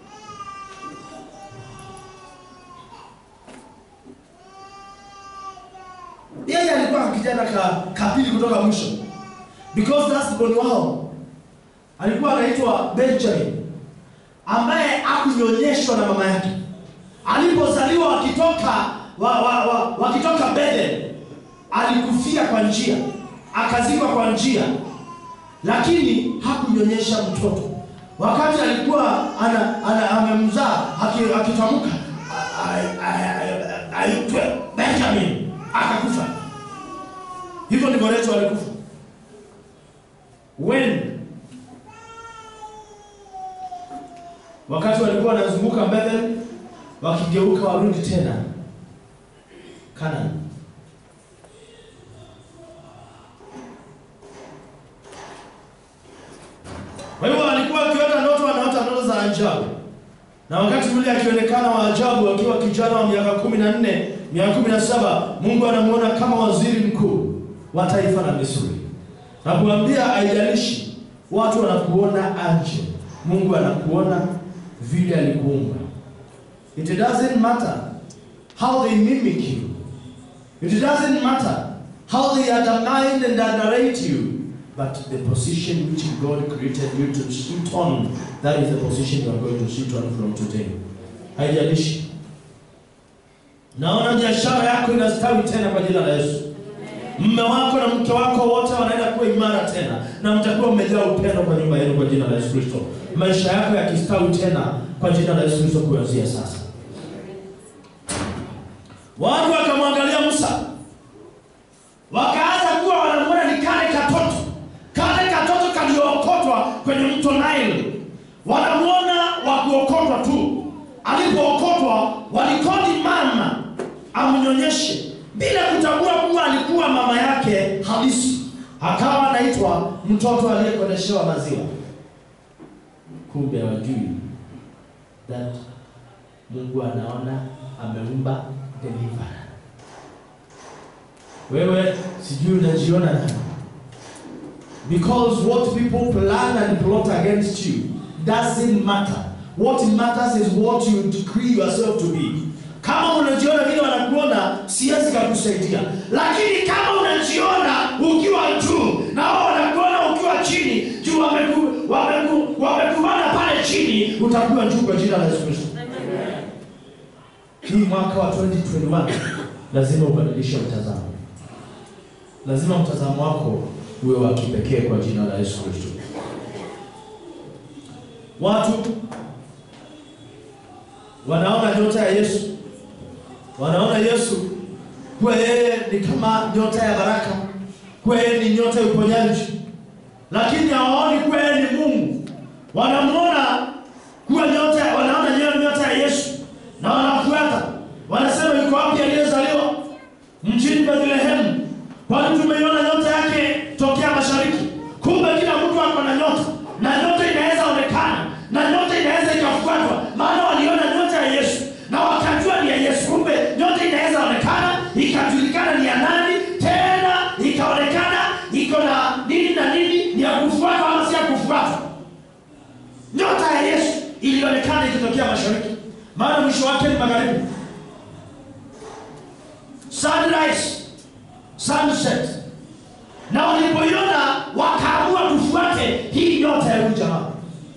Yeye alikuwa kijana ka kapili kutoka mwisho, because that's boni wao. Alikuwa anaitwa Benjamin, ambaye akunyonyeshwa na mama yake. Alipozaliwa wakitoka wa, wa, wa, wakitoka Bethel, alikufia kwa njia, akazikwa kwa njia, lakini hakunyonyesha mtoto. Wakati alikuwa ana, ana, amemzaa aki- akitamka "I- I- I- aitwe Benjamin, akakufa. Hivyo ndivyo Rachel alikufa. When wakati walikuwa wanazunguka Bethel, wakigeuka warudi tena Canaan. Kwa hivyo alikuwa akiota ndoto, anaota ndoto za ajabu, na wakati ule akionekana wa ajabu, akiwa kijana wa miaka kumi na nne miaka kumi na saba Mungu anamuona kama waziri mkuu wa taifa la Misri na kuambia, haijalishi watu wanakuona aje, Mungu anakuona vile alikuumba. It doesn't matter how they mimic you. It doesn't matter how they undermine and underrate you. But the position which God created you to sit on, that is the position you are going to sit on from today. Haijalishi. Naona biashara yako inastawi tena kwa jina la Yesu. Mme wako na mke wako wote wanaenda kuwa imara tena, na mtakuwa mmejaa upendo kwa nyumba yenu kwa jina la Yesu Kristo. Maisha yako yakistawi tena kwa jina la Yesu Kristo kuanzia sasa. Watu wakamwangalia Musa, wakaanza kuwa wanamwona ni kale katoto, kale katoto kaliookotwa kwenye mto Nile. Wanamwona wa kuokotwa tu. Alipookotwa walikodi mama amnyonyeshe bila kutambua kuwa alikuwa mama yake halisi, akawa anaitwa mtoto aliyekodeshewa maziwa. Kumbe hawajui that Mungu anaona ameumba deliverer. Wewe sijui unajiona nani? Because what people plan and plot against you doesn't matter. What matters is what you decree yourself to be. Kama unajiona vile wanakuona, siwezi kakusaidia, lakini kama unajiona ukiwa juu na wao wanakuona ukiwa chini, juu wameku- wameku- wamekubana pale chini, utakuwa juu kwa jina la Yesu Kristo. Hii mwaka wa 2021 lazima ubadilishe mtazamo, lazima mtazamo wako uwe wa kipekee kwa jina la Yesu Kristo. Watu wanaona nyota ya Yesu, wanaona Yesu kuwa yeye ni kama nyota ya baraka, kuwa yeye ni nyota ya uponyaji, lakini hawaoni kuwa yeye ni Mungu. Wanamwona kuwa nyota, wanaona yeye nyota ya Yesu na wanafuata, wanasema yuko wapi aliyezaliwa mjini Bethlehemu? Kwani tumeiona nyota yake tokea mashariki. Kumbe kila mtu ako na nyota, na nyota inaweza onekana, na nyota inaweza ikafuatwa, maana waliona nyota ya Yesu na wakajua ni ya Yesu. Kumbe nyota inaweza onekana, ikajulikana ni ya nani, tena ikaonekana iko na nini na nini, ni ya kufuatwa ama si ya kufuatwa. Nyota ya Yesu ilionekana ikitokea mashariki, maana mwisho wake ni magharibi. Sunrise, sunset, na walipoiona wakaamua tufuate hii nyota ya huyu jamaa.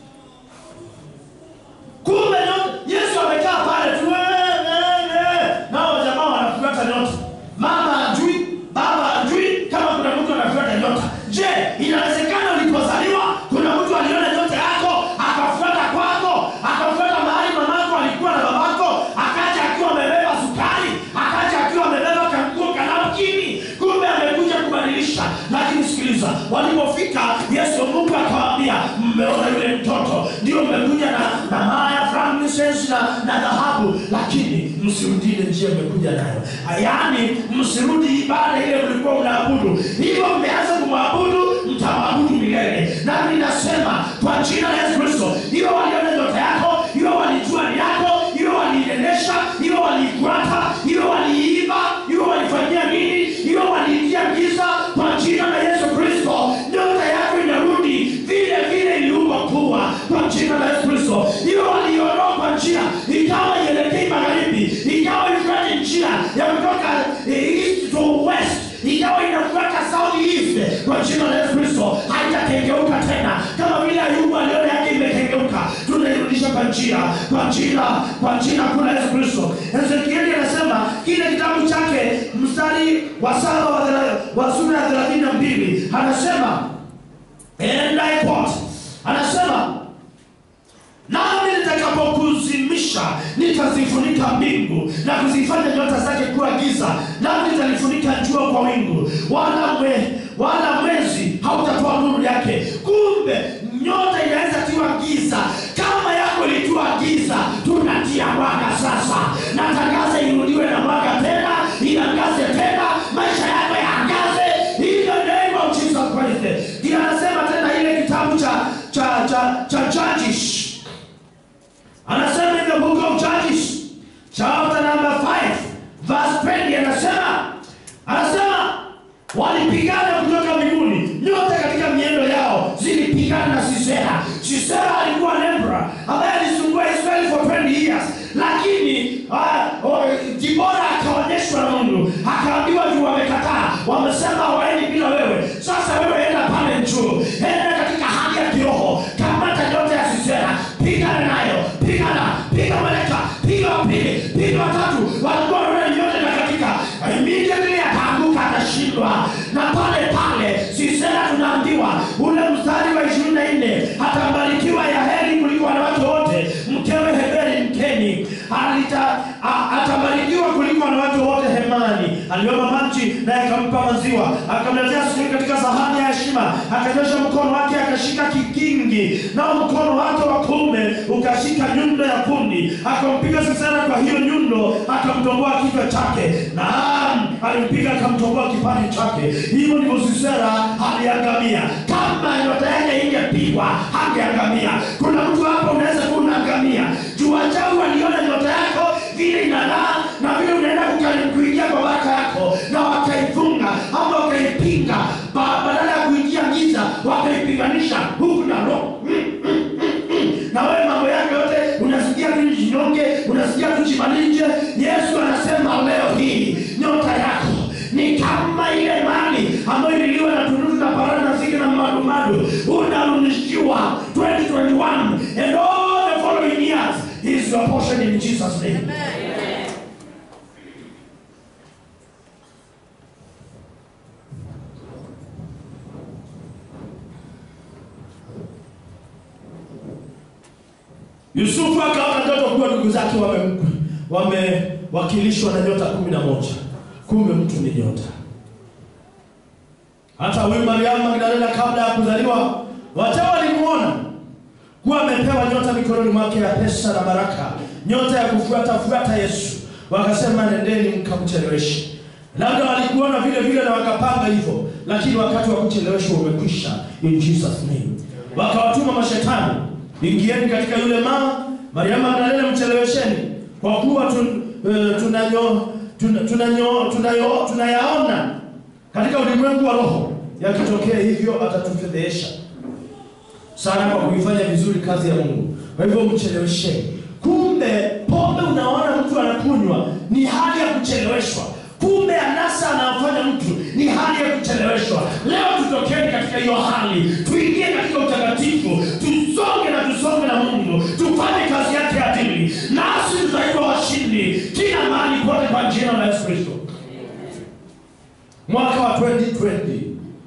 Kumbe nyota, Yesu amekaa pale tu, "Eh, eh, eh." nao jamaa wanafuata nyota. Mama hajui, baba hajui kama kuna mtu anafuata nyota. Je, inawezekana ulipozaliwa kuna mtu aliona nyota yako akafuata kwako, akafuata mahali mamako alikuwa na babako, akaja akiwa amebeba sukari, akaja akiwa amebeba kanguo kanapkini, kumbe amekuja kubadilisha. Lakini sikiliza, walipofika Yesu Mungu akawaambia, mmeona yule mtoto, ndio mmekuja na na maya frankincense na na dhahabu, lakini msirudi ile njia mmekuja nayo, yaani msirudi ibada ile mlikuwa mnaabudu. Hivyo mmeanza kumwabudu, mtamwabudu milele. Nami nasema kwa jina la Yesu Kristo, hiyo waliona nyota yako, hiyo walijua ni yako, hiyo waliiendesha, hiyo waliifuata, hiyo waliiba, hiyo walifanyia nini, hiyo waliingia giza. Kwa jina la Yesu Kristo, nyota yako inarudi vile vile iliumbwa kuwa kwa jina la Yesu Kristo. Hiyo waliondoa kwa njia ikawa ielekei magharibi, ikawa ifuate njia ya kutoka eh, east to west, ikawa inafuata south east kwa jina la Yesu Kristo. Haitakengeuka tena kama vile Ayubu aliona yake imekengeuka, tunairudisha kwa njia, kwa jina, kwa jina kuu la Yesu Kristo. Ezekieli anasema kile kitabu chake mstari wa saba wa thela- wa sura ya thelathini na mbili anasema and I quote, anasema nami nitakapokuzimisha nitazifunika mbingu na kuzifanya nyota zake kuwa giza, nami nitalifunika jua kwa wingu, wala mwe, wala mwezi hautatoa nuru yake. Kumbe nyota inaweza tiwa giza, kama yako ilitiwa giza, tunatia mwanga sasa. Natangaza irudiwe na mwanga tena, iangaze tena, maisha yako yaangaze, in the name of Jesus Christ. Ndiyo anasema tena ile kitabu cha cha cha cha Judges anasema in the book of Judges chapter number 5 verse 20 anasema anasema walipigana kutoka mbinguni nyota katika miendo yao zilipigana na Sisera Sisera alikuwa Nebra ambaye alisumbua Israeli for 20 years lakini uh, uh, Dibora akaonyeshwa na Mungu akaambiwa juu wamekataa wamesema hawaendi bila wewe sasa wewe enda pale juu enda katika hali ya kiroho kamata nyota ya Sisera pigana nayo pigana piga maleka piga wapili piga watatu walikuwa wanaona nyota na katika immediately akaanguka atashindwa na pale pale Sisera tunaambiwa ule mstari wa ishirini na nne atabarikiwa ya heri kuliko wanawake wote mkewe Heberi mkeni alita a- atabarikiwa kuliko wanawake wote hemani aliomba maji naye akampa maziwa akamletea sukari katika sahani ya heshima akanyosha mkono wake akashika kikingi nao mkono wake wa kuume ukashika nyundo ya kundi akampiga Sisera kwa hiyo nyundo akamtomboa kichwa chake naam alimpiga akamtomboa kipande chake hivyo ndivyo Sisera aliangamia kama nyota yake ingepigwa angeangamia kuna mtu hapo unaweza kuwa unaangamia juu wachawi waliona nyota yake chinyonge unasikia tu chimalinje yesu anasema leo hii nyota yako ni kama ile mali ambayo ililiwa na tunutu na parani na zige na madumadu unarudishiwa 2021 and all the following years is your portion in jesus name yusufu akaona ndoto kuwa ndugu zake wame- wamewakilishwa na nyota kumi na moja kumbe mtu ni nyota hata huyu mariamu magdalena kabla ya kuzaliwa wate walimuona kuwa amepewa nyota mikononi mwake ya pesa na baraka nyota ya kufuata fuata yesu wakasema nendeni mkamcheleweshe labda walikuona vile vile na wakapanga hivyo lakini wakati wa kucheleweshwa umekwisha in jesus name wakawatuma mashetani ingieni katika yule mama mariamu magdalena mchelewesheni kwa kuwa tun, uh, tunanyo tuna- tunanyo tunayo tunayaona katika ulimwengu wa roho yakitokea hivyo atatufedhehesha sana kwa kuifanya vizuri kazi ya mungu kwa hivyo mchelewesheni kumbe pombe unaona mtu anakunywa ni hali ya kucheleweshwa kumbe anasa anayofanya mtu ni hali ya kucheleweshwa leo tutokeni katika hiyo hali tuingie katika utakatifu tusonge na tusonge na mungu tufanye kazi yake adili nasi tutaitwa washindi kila mahali kote kwa jina la yesu kristo mwaka wa 2020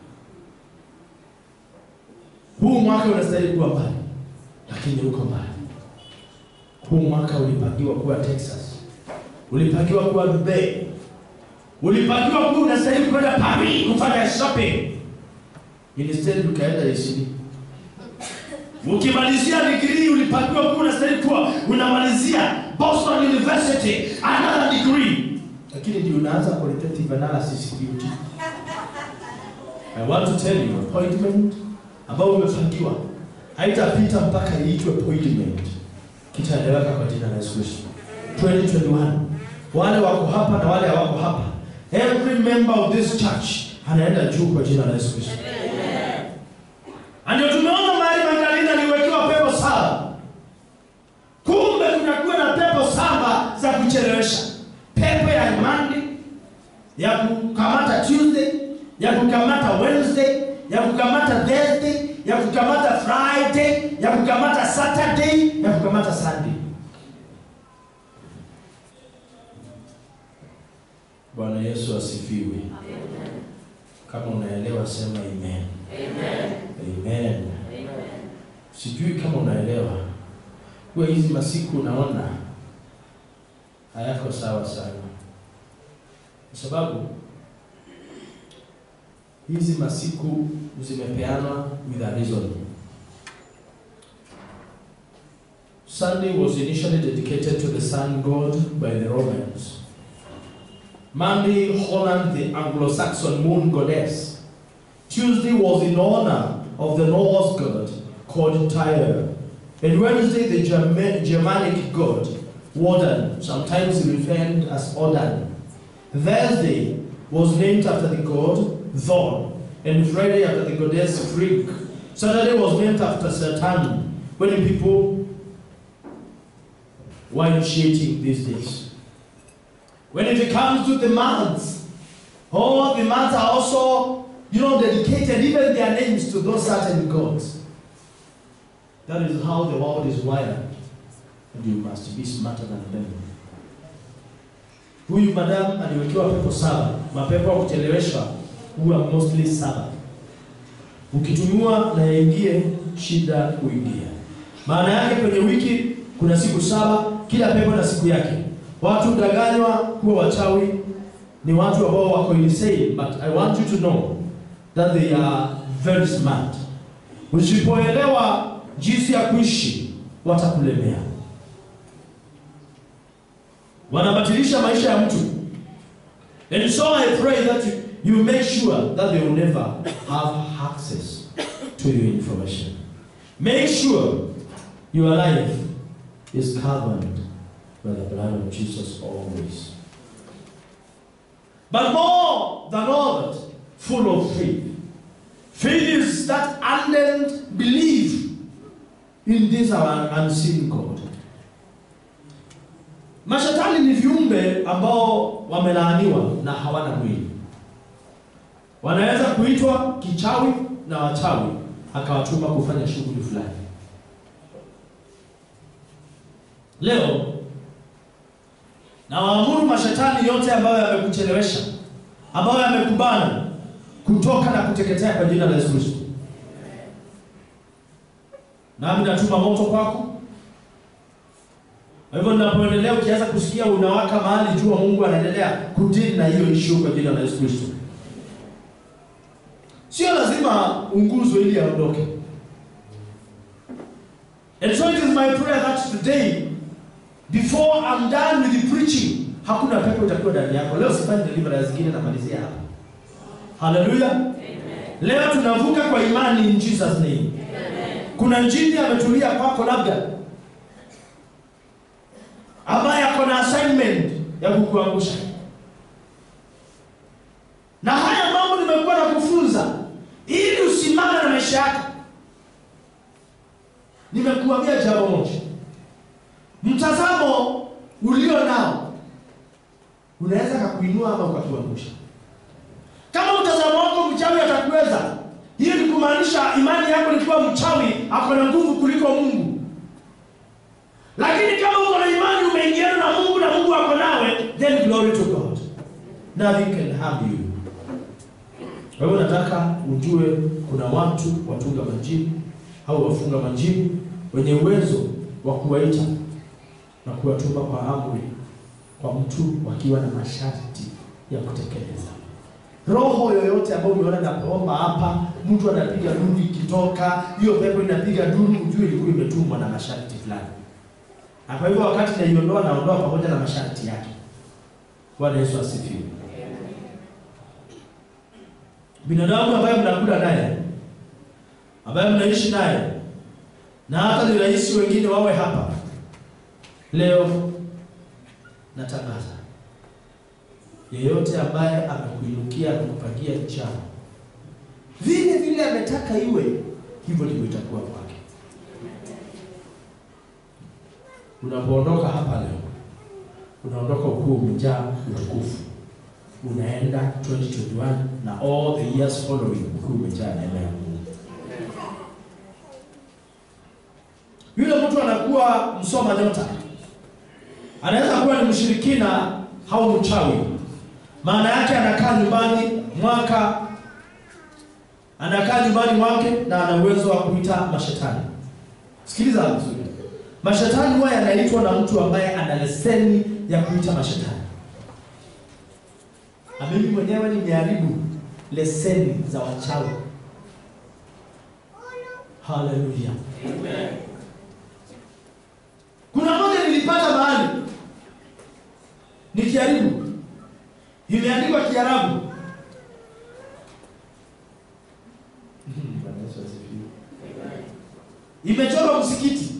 huu mwaka unastahili kuwa mbali lakini uko mbali huu mwaka ulipangiwa kuwa texas ulipangiwa kuwa dubai ulipangiwa kuwa unastahili kwenda paris kufanya shopping instead ukaenda isini ukimalizia digrii ulipangiwa kuwa unastahili kuwa unamalizia boston university another degree lakini ndio unaanza qualitative analysis duty I want to tell you appointment ambao umepangiwa haitapita mpaka iitwe appointment kitaeleweka kwa jina la Yesu Kristo 2021 wale wako hapa na wale hawako hapa every member of this church anaenda juu kwa jina la Yesu Kristo Na ndio tumeona Mari Magdalena aliwekewa pepo saba kumbe kunakuwa na pepo saba za kuchelewesha pepo ya imani ya kukamata Tuesday, ya kukamata Wednesday, ya kukamata Thursday, ya kukamata Friday, ya kukamata Saturday, ya kukamata Sunday. Bwana Yesu asifiwe. Kama unaelewa sema amen. Amen. Sijui kama unaelewa. Kwa hizi masiku unaona hayako sawa sana kwa sababu hizi masiku zimepeanwa with a reason. Sunday was initially dedicated to the sun god by the Romans. Monday honored the Anglo-Saxon moon goddess. Tuesday was in honor of the Norse god called Tyre. And Wednesday the Germa- Germanic god Wodan, sometimes referred as Odin. Thursday was named after the god Thor, and Friday after the goddess Frigg. Saturday was named after Saturn, when people were initiating these days. When it comes to the months, all the months are also, you know, dedicated, even their names to those certain gods. That is how the world is wired. And you must be smarter than them. Huyu madam aliwekewa pepo saba. Mapepo ya kucheleweshwa huwa mostly saba. Ukitumiwa na yaingie, shida kuingia. Maana yake kwenye wiki kuna siku saba, kila pepo na siku yake. Watu danganywa kuwa wachawi ni watu ambao wako insane, but I want you to know that they are very smart. Usipoelewa jinsi ya kuishi, watakulemea wanabatilisha maisha ya mtu and so i pray that you, you make sure that they will never have access to your information make sure your life is covered by the blood of jesus always but more than all that full of faith faith is that ardent belief in this our unseen god Mashetani ni viumbe ambao wamelaaniwa na hawana mwili. Wanaweza kuitwa kichawi na wachawi akawatuma kufanya shughuli fulani. Leo na waamuru mashetani yote ambayo yamekuchelewesha, ambayo yamekubana kutoka na kuteketea kwa jina la Yesu Kristo. Nami natuma moto kwako. Kwa hivyo ninapoendelea, ukianza kusikia unawaka mahali, jua Mungu anaendelea kudili na hiyo issue kwa jina la Yesu Kristo. Sio lazima unguzwe ili aondoke. And so it is my prayer that today before I'm done with the preaching, hakuna pepo itakuwa ndani yako. Leo sifanyi deliverance zingine, namalizia hapa. Haleluya. Leo tunavuka kwa imani in Jesus name. Kuna njini ametulia kwako labda ambaye ako na assignment ya kukuangusha. Na haya mambo nimekuwa na kufunza ili usimame na maisha yako. Nimekuambia jambo moja, mtazamo ulio nao unaweza kakuinua ama ukakuangusha. Kama mtazamo wako mchawi atakuweza, hiyo ni kumaanisha imani yako ni kuwa mchawi ako na nguvu kuliko Mungu. Lakini kama uko na imani umeingiana na Mungu na Mungu ako nawe, then glory to God. Nothing can harm you. Kwa hivyo nataka ujue kuna watu watunga majini au wafunga majini wenye uwezo wa kuwaita na kuwatuma kwa amri kwa mtu wakiwa na masharti ya kutekeleza. Roho yoyote ambayo umeona naomba hapa, mtu anapiga duru ikitoka, hiyo pepo inapiga duru, ujue ilikuwa imetumwa na masharti fulani. Na kwa hivyo wakati naiondoa, naondoa pamoja na masharti yake. Bwana Yesu asifiwe. Binadamu ambaye mnakula naye, ambaye mnaishi naye, na hata ni rahisi wengine wawe hapa leo, natangaza yeyote ambaye amekuinukia na kupangia njama vile vile ametaka iwe hivyo, ndivyo itakuwa kwake. Unapoondoka hapa leo, unaondoka ukuu umejaa utukufu, unaenda 2021 na all the years following, ukuu umejaa neema ya Mungu. Yule mtu anakuwa msoma nyota, anaweza kuwa ni mshirikina au mchawi maana yake anakaa nyumbani mwaka anakaa nyumbani mwake na ana uwezo wa kuita mashetani. Sikiliza vizuri, mashetani huwa yanaitwa na mtu ambaye ana leseni ya kuita mashetani. Na mimi mwenyewe nimeharibu leseni za wachawi. Haleluya, amen. Kuna moja nilipata mahali nikiharibu imeandikwa Kiarabu. Imechorwa msikiti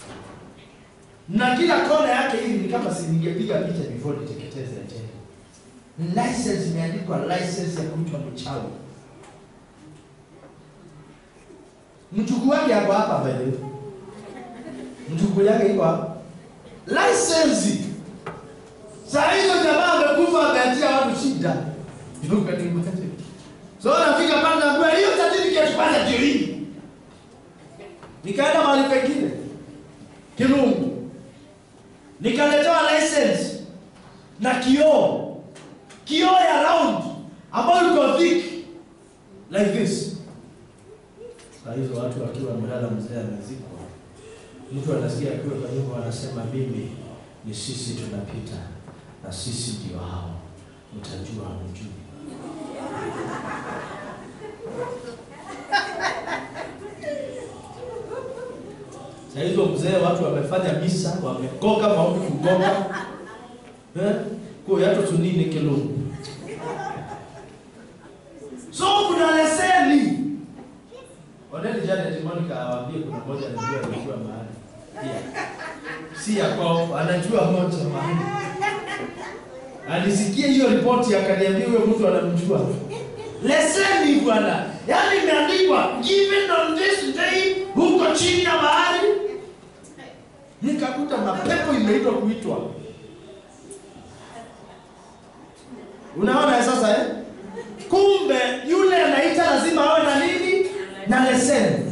na kila kona yake hivi ni kama si ningepiga picha before niteketeze tena. License imeandikwa license ya kuitwa mchawi. Mchukuu wake hapo hapa mbele. Mchukuu yake iko hapa. License Saa hizo jamaa amekufa ameatia watu shida. So nafika pale naambiwa hiyo certificate kwanza ndio hii. Nikaenda mahali pengine. Kirungu. Nikaletewa license na kioo. Kioo ya round ambayo iko thick like this. Saa hizo watu wakiwa wamelala, mzee amezikwa. Mtu anasikia akiwa kwa nyumba anasema mimi ni sisi tunapita na sisi ndio hao, mtajua hamjui. Saa hizo mzee, watu wamefanya misa, wamekoka maombi kugoka eh, kwa yato tunini kilungu. So kuna leseni Odeli Janet Monica awaambie kuna moja anajua alikuwa mahali pia si ya kwao, anajua moja mahali alisikia hiyo ripoti akaniambia huyo mtu anamjua. Leseni bwana, yaani imeandikwa given on this day, huko chini ya bahari. Nikakuta mapepo imeitwa kuitwa Unaona sasa eh? Kumbe yule anaita lazima awe na nini? Na leseni.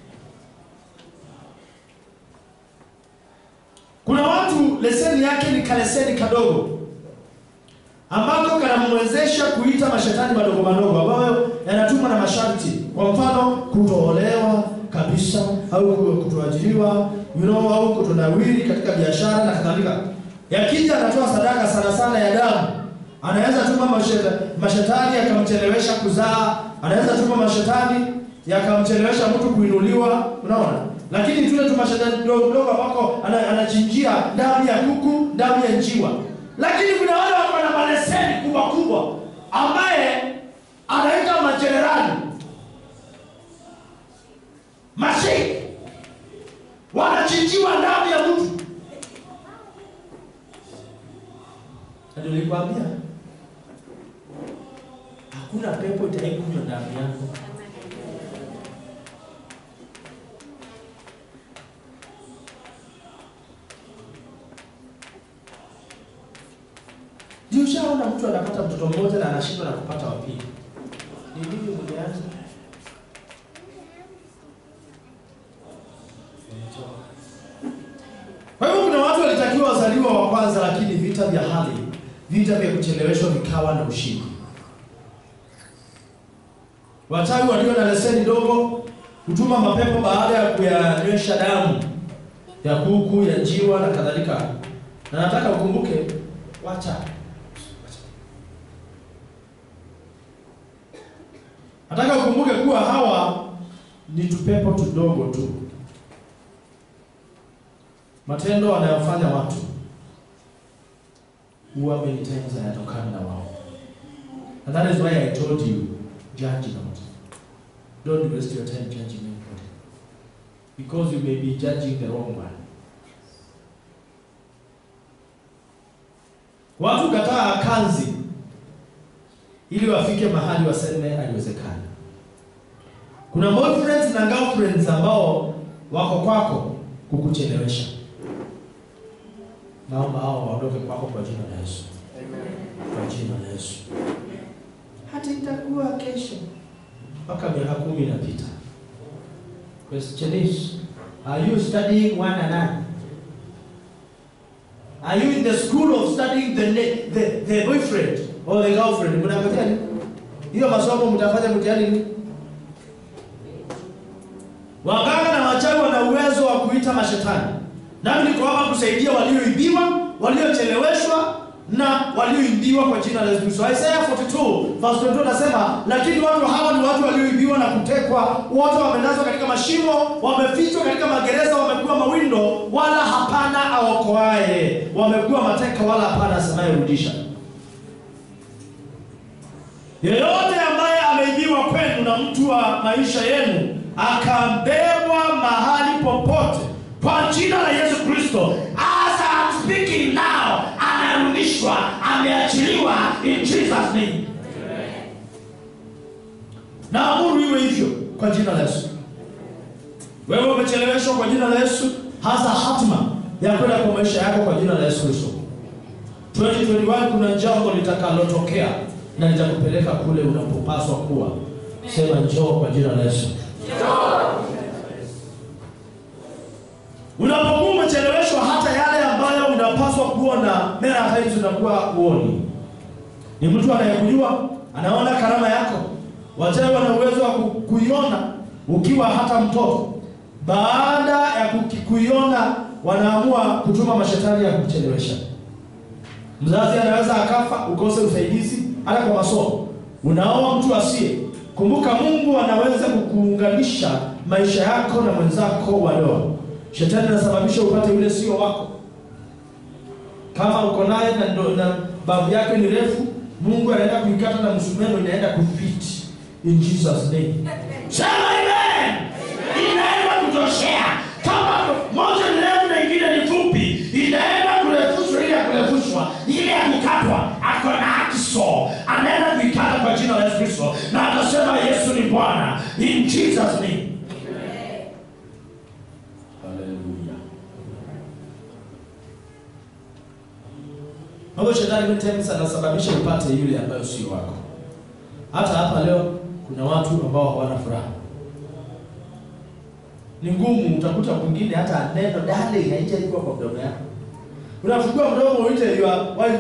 Kuna watu leseni yake ni kaleseni kadogo ambako kanamwezesha kuita mashetani madogo madogo ambayo yanatumwa na masharti. Kwa mfano, kutoolewa kabisa au kutoajiriwa, you know, au kutonawiri katika biashara na kadhalika. Yakija anatoa sadaka sana sana ya damu, anaweza tuma masheta, mashetani yakamchelewesha kuzaa, anaweza tuma mashetani yakamchelewesha mtu kuinuliwa, unaona. Lakini tule tu mashetani kidogo kidogo ambako ana- anachinjia damu ya kuku, damu ya njiwa. Lakini kuna wale wako na maleseni kubwa kubwa ambaye anaita majenerali mashiki wanachinjiwa damu ya mtu. Na ndio nilikwambia hakuna pepo itaikunywa damu yako. Ndio ushaona mtu anapata mtoto mmoja na anashindwa na kupata wa pili. Ni nini mlianza? Kwa hivyo kuna watu walitakiwa wazaliwa wa kwanza, lakini vita vya hali, vita vya kucheleweshwa vikawa na ushindi. Wachawi walio na leseni ndogo hutuma mapepo baada ya kuyanywesha damu ya kuku, ya njiwa na kadhalika. Na nataka ukumbuke, wacha nataka ukumbuke kuwa hawa ni tupepo tudogo tu. Matendo wanayofanya watu huwa many times hayatokani na wao. And that is why I told you, judge not. Don't waste your time judging anybody. Because you may be judging the wrong one. Watu kataa kanzi ili wafike mahali waseme haiwezekani. Kuna boyfriends na girlfriends ambao wako kwako kukuchelewesha. Naomba hao waondoke kwako kwa jina la Yesu. Kwa jina la Yesu. Hata itakuwa kesho. Mpaka miaka kumi inapita. Question is, are you studying one another? Are you in the school of studying the, ne- the, the boyfriend or the girlfriend? Mnangojea nini? Hiyo masomo mtafanya mtihani nini? Waganga na wachawi wana uwezo wa kuita mashetani. Nami niko hapa kusaidia walioibiwa, waliocheleweshwa na walioibiwa kwa jina la Yesu Kristo. Isaiah 42 verse 22 nasema, lakini watu hawa ni watu walioibiwa na kutekwa, wote wamelazwa katika mashimo, wamefichwa katika magereza, wamekuwa mawindo, wala hapana aokoaye, wamekuwa mateka, wala hapana asemaye rudisha. Yeyote ambaye ameibiwa kwenu na mtu wa maisha yenu akabebwa mahali popote kwa jina la Yesu Kristo, as I'm speaking now, anarudishwa, ameachiliwa in Jesus name. Na amuru iwe hivyo kwa jina la Yesu. Wewe umecheleweshwa kwa jina la Yesu, hasa hatma ya kwenda kwa maisha yako kwa jina la Yesu Kristo. 2021 kuna jambo litakalotokea na litakupeleka kule unapopaswa kuwa. Sema njoo kwa jina la Yesu. Unapokuwa umecheleweshwa hata yale ambayo unapaswa kuona, mara haizi unakuwa uoni. Ni mtu anayekujua, anaona karama yako. Wachawi wana uwezo wa ku- kuiona ukiwa hata mtoto. Baada ya kuki- kuiona, wanaamua kutuma mashetani ya kuchelewesha. Mzazi anaweza akafa, ukose usaidizi hata kwa masomo. Unaoa mtu asiye. Kumbuka Mungu anaweza kukuunganisha maisha yako na mwenzako wa ndoa. Shetani anasababisha upate yule sio wako. Kama uko naye na, ndo- na babu yake ni refu, Mungu anaenda kuikata na msumeno inaenda kufit in Jesus name. Sema amen. Inaenda kutoshea. Kama moja ni refu na ingine ni fupi, inaenda kurefushwa ile ya kurefushwa, ile ya kukatwa, ako na akso. Anaenda kuikata kwa jina la Yesu Kristo na atasema Yesu ni Bwana in Jesus name. Hallelujah. Kwa hivyo shetani many times anasababisha upate yule ambayo sio wako. Hata hapa leo kuna watu ambao hawana furaha. Ni ngumu, utakuta mwingine hata neno darling haijaikuwa kwa mdomo yako. Unafungua mdomo uite yua wewe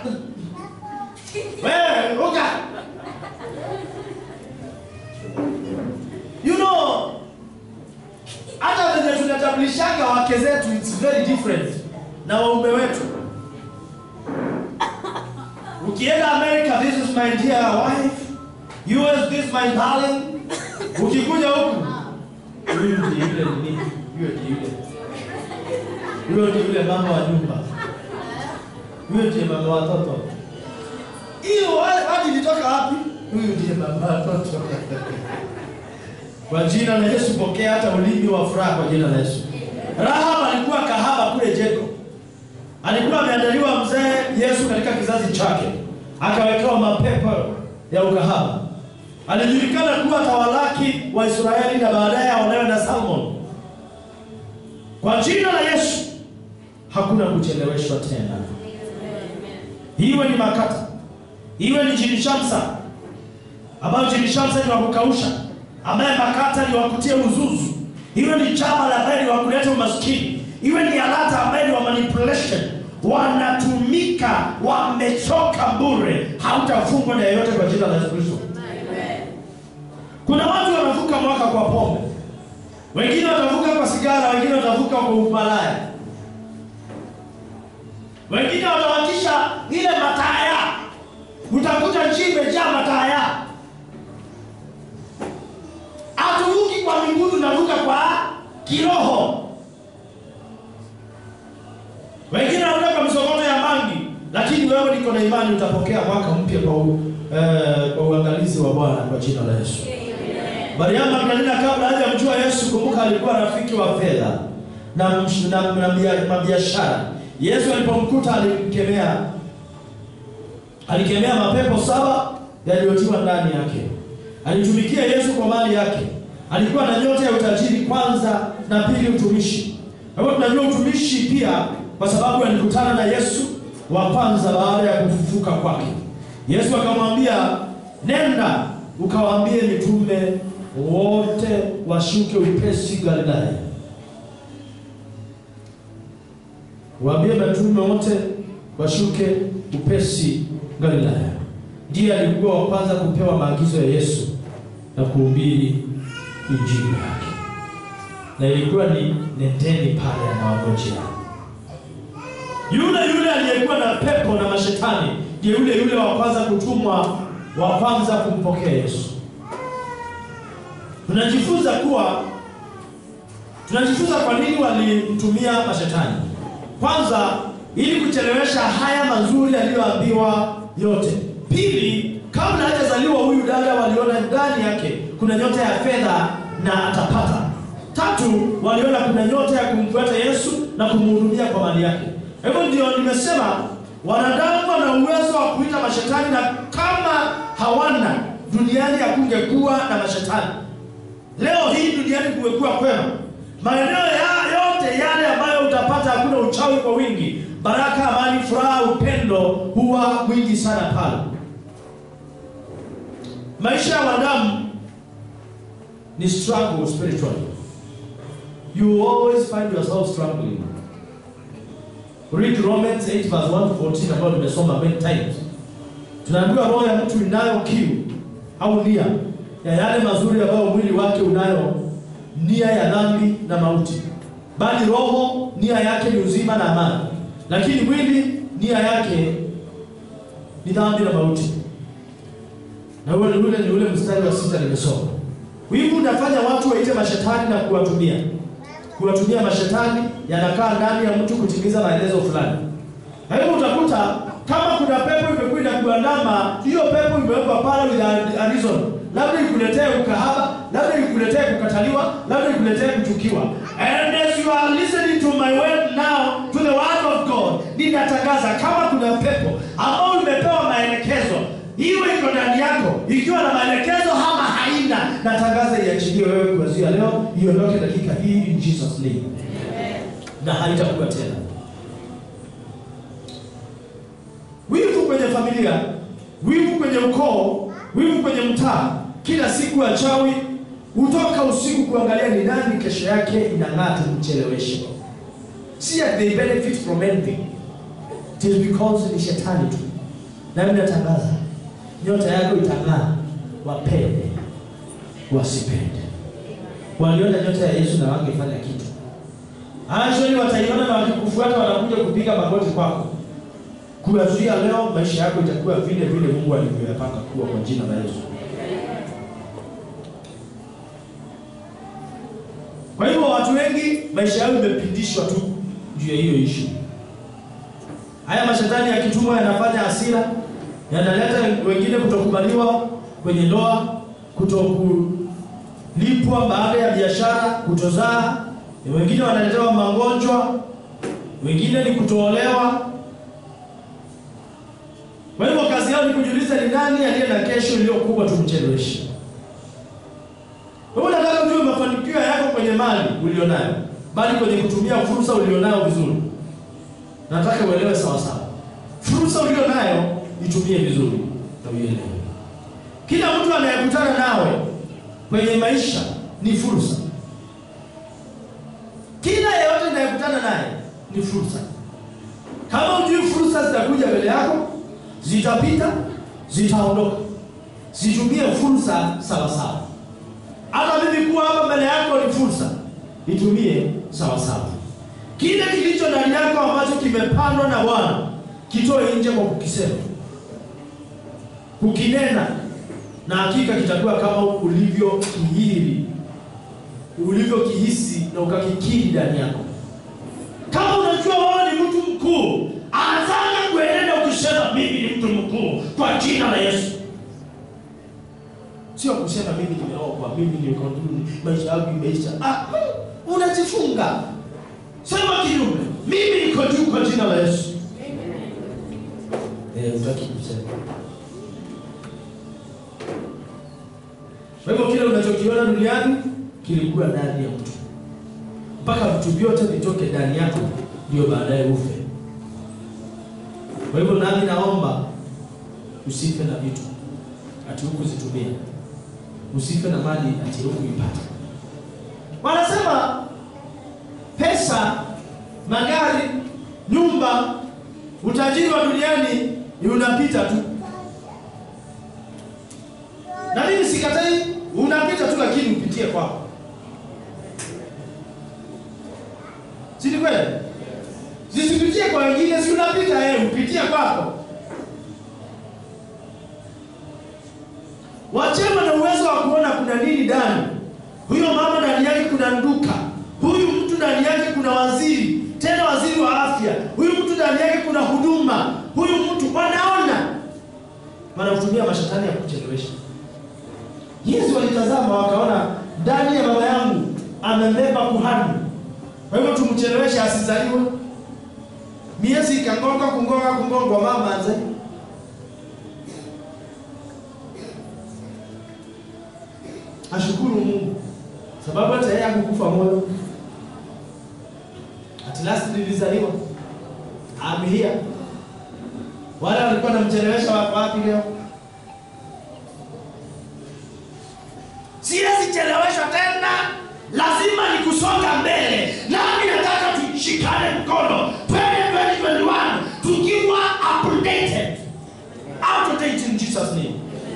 uka. You know, hata venye tunatambulishaga wake zetu it's very different na waume wetu. Ukienda America, this is my dear wife. US, this is my darling. Ukikuja huku, huyu ndiye yule nini? Huyo ndiye yule. Huyo ndiye yule mama wa nyumba. Huyo ndiye mama wa watoto. Hiyo wapi ilitoka wapi? Huyu ndiye mama wa watoto. Kwa jina la Yesu pokea hata ulimi wa furaha kwa jina la Yesu. Rahab alikuwa kahaba kule Jericho. Alikuwa ameandaliwa mzee Yesu katika kizazi chake, akawekewa mapepo ya ukahaba. Alijulikana kuwa tawalaki wa Israeli na baadaye aolewe na Salmon. Kwa jina la Yesu hakuna kucheleweshwa tena, iwe ni makata, iwe ni jini shamsa, ambayo jini shamsa ni wa kukausha, ambaye makata ni wa kutia uzuzu, iwe ni chama la ambaye ni wa kuleta umaskini iwe ni alata ambaye ni wa manipulation, wanatumika, wamechoka bure. Hautafungwa na yeyote kwa jina la Yesu Kristo. Kuna watu wanavuka mwaka kwa pombe, wengine watavuka kwa sigara, wengine watavuka kwa umalaya, wengine watawakisha ile mataya. Utakuta nchi imejaa mataya. Hatuvuki kwa miguu, tunavuka kwa kiroho. Wengine wanataka msokoto ya mangi, lakini wewe niko na imani utapokea mwaka mpya kwa u, eh, kwa uangalizi wa Bwana kwa jina la Yesu. Mariamu Magdalena kabla hajamjua Yesu, kumbuka alikuwa rafiki wa fedha na msh- na, na, bia- na biashara. Yesu alipomkuta alimkemea, alikemea mapepo saba yaliyotiwa ndani yake. Alitumikia Yesu kwa mali yake. Alikuwa na nyota ya utajiri kwanza, na pili utumishi. Kwa hivyo tunajua utumishi pia kwa sababu alikutana na Yesu wa kwanza baada ya kufufuka kwake. Yesu akamwambia, nenda ukawaambie mitume wote washuke upesi Galilaya. Waambie mitume wote washuke upesi Galilaya. Ndiye alikuwa wa kwanza kupewa maagizo ya Yesu na kuhubiri injili yake, na ilikuwa ni nendeni pale anawangojea. Yule yule aliyekuwa na pepo na mashetani ndiye yule yule wa kwanza kutumwa, wa kwanza kumpokea Yesu. Tunajifunza kuwa tunajifunza kwa nini walimtumia mashetani. Kwanza, ili kuchelewesha haya mazuri aliyoambiwa yote. Pili, kabla hajazaliwa huyu dada waliona ndani yake kuna nyota ya fedha na atapata. Tatu, waliona kuna nyota ya kumfuata Yesu na kumhudumia kwa mali yake. Hivyo ndio nimesema wanadamu wana uwezo wa kuita mashetani, na kama hawana duniani hakungekuwa na mashetani. Leo hii duniani kumekuwa kwema, maeneo ya yote yale ambayo utapata hakuna uchawi kwa wingi, baraka, amani, furaha, upendo huwa mwingi sana pale. Maisha ya wanadamu ni struggle spiritually. You always find yourself struggling. Read Romans 8 verse 1 to 14 ambayo nimesoma many times. Tunaambiwa roho ya mtu inayo kiu au nia ya yale mazuri ambayo mwili wake unayo nia ya dhambi na mauti, bali roho nia yake ni uzima na amani, lakini mwili nia yake ni dhambi na mauti. Na ule ule ni ule mstari wa sita nimesoma. Wivu unafanya watu waite mashetani na kuwatumia kuwatumia mashetani yanakaa ndani ya mtu kutimiza maelezo fulani. Na hivyo utakuta kama kuna pepo imekuwa inakuandama, hiyo pepo imewekwa pale with a reason, labda ikuletee ukahaba, labda ikuletee kukataliwa, labda ikuletee kuchukiwa. And as you are listening to my word now, to the word of God, ninatangaza kama kuna pepo ambao imepewa maelekezo iwe iko ndani yako ikiwa na maelekezo ama haina, natangaza iachiliwe wewe kuanzia leo, iondoke dakika hii in Jesus name, na haitakuwa tena. kwenye familia, wivu kwenye ukoo, wivu kwenye mtaa. Kila siku wachawi hutoka usiku kuangalia ni nani kesho yake inang'aa, tumcheleweshe. Si that they benefit from anything, it is because ni shetani tu. Na mimi natangaza nyota yako itang'aa, wapende wasipende. Waliona nyota ya Yesu na wangefanya kitu Actually wataiona na wakikufuata wanakuja kupiga magoti kwako. Kuanzia leo maisha yako itakuwa vile vile Mungu alivyoyapanga kuwa kwa jina la Yesu. Kwa hivyo watu wengi maisha yao imepindishwa tu juu ya hiyo issue. Haya mashetani yakitumwa yanafanya hasira, yanaleta wengine kutokubaliwa kwenye ndoa, kutokulipwa baada ya biashara, kutozaa wengine wanaletewa magonjwa, wengine ni kutoolewa. Kwa hivyo kazi yao ni kujiuliza ni nani aliye na kesho iliyo kubwa, tumcheleweshe. Kwa hivyo nataka ujue mafanikio yako kwenye mali ulionayo, bali kwenye kutumia fursa ulionayo vizuri. Nataka uelewe sawa sawa, fursa ulionayo itumie vizuri na uielewe. Kila mtu anayekutana nawe kwenye maisha ni fursa. Kila yeyote inayekutana naye ni fursa. Kama ujui fursa zitakuja mbele yako, zitapita, zitaondoka. Zitumie fursa sawa sawa. Hata mimi kuwa hapa mbele yako ni fursa, itumie sawa sawa. Kile kilicho ndani yako ambacho kimepandwa na Bwana kitoe nje kwa kukisema, kukinena, na hakika kitakuwa kama ulivyokihiri ulivyokihisi na ukakikiri ndani yako. Kama unajua wewe ni mtu mkuu, anzana kuenenda ukisema mimi ni mtu mkuu kwa jina la Yesu. Sio kusema mimi nimeokoka, mimi niko ndani, maisha yangu imeisha. Ah, unajifunga. Sema kinyume, mimi niko juu kwa jina la Yesu. Eh, utaki kusema. Kwa hivyo kile unachokiona duniani kilikuwa ndani ya mtu mpaka vitu vyote vitoke ndani yako, ndio baadaye ufe. Kwa hivyo nami naomba usife na vitu ati hukuzitumia, usife na mali ati hukuipata. Wanasema pesa, magari, nyumba, utajiri wa duniani ni unapita tu, na mimi sikatai unapita tu, lakini upitie kwako, si ni kweli? Zisipitie kwa wengine, si unapita yeye, upitie kwako. Wachema na uwezo wa kuona kuna nini ndani. Huyo mama ndani yake kuna nduka, huyu mtu ndani yake kuna waziri, tena waziri wa afya, huyu mtu ndani yake kuna huduma, huyu mtu wanaona, wanatumia mashetani ya kuchelewesha. Yesu walitazama wakaona, ndani ya baba yangu amembeba kuhani, kwa hivyo tumcheleweshe asizaliwe. Miezi ikangonga kungonga kungongwa, mama anze ashukuru Mungu sababu hata yeye hakukufa moyo. At last nilizaliwa, I'm here. Wale walikuwa namchelewesha wako wapi leo? Siwezi cheleweshwa tena, lazima ni kusonga mbele. Nami nataka tushikane mkono 2021 tukiwa updated, out of date in Jesus name.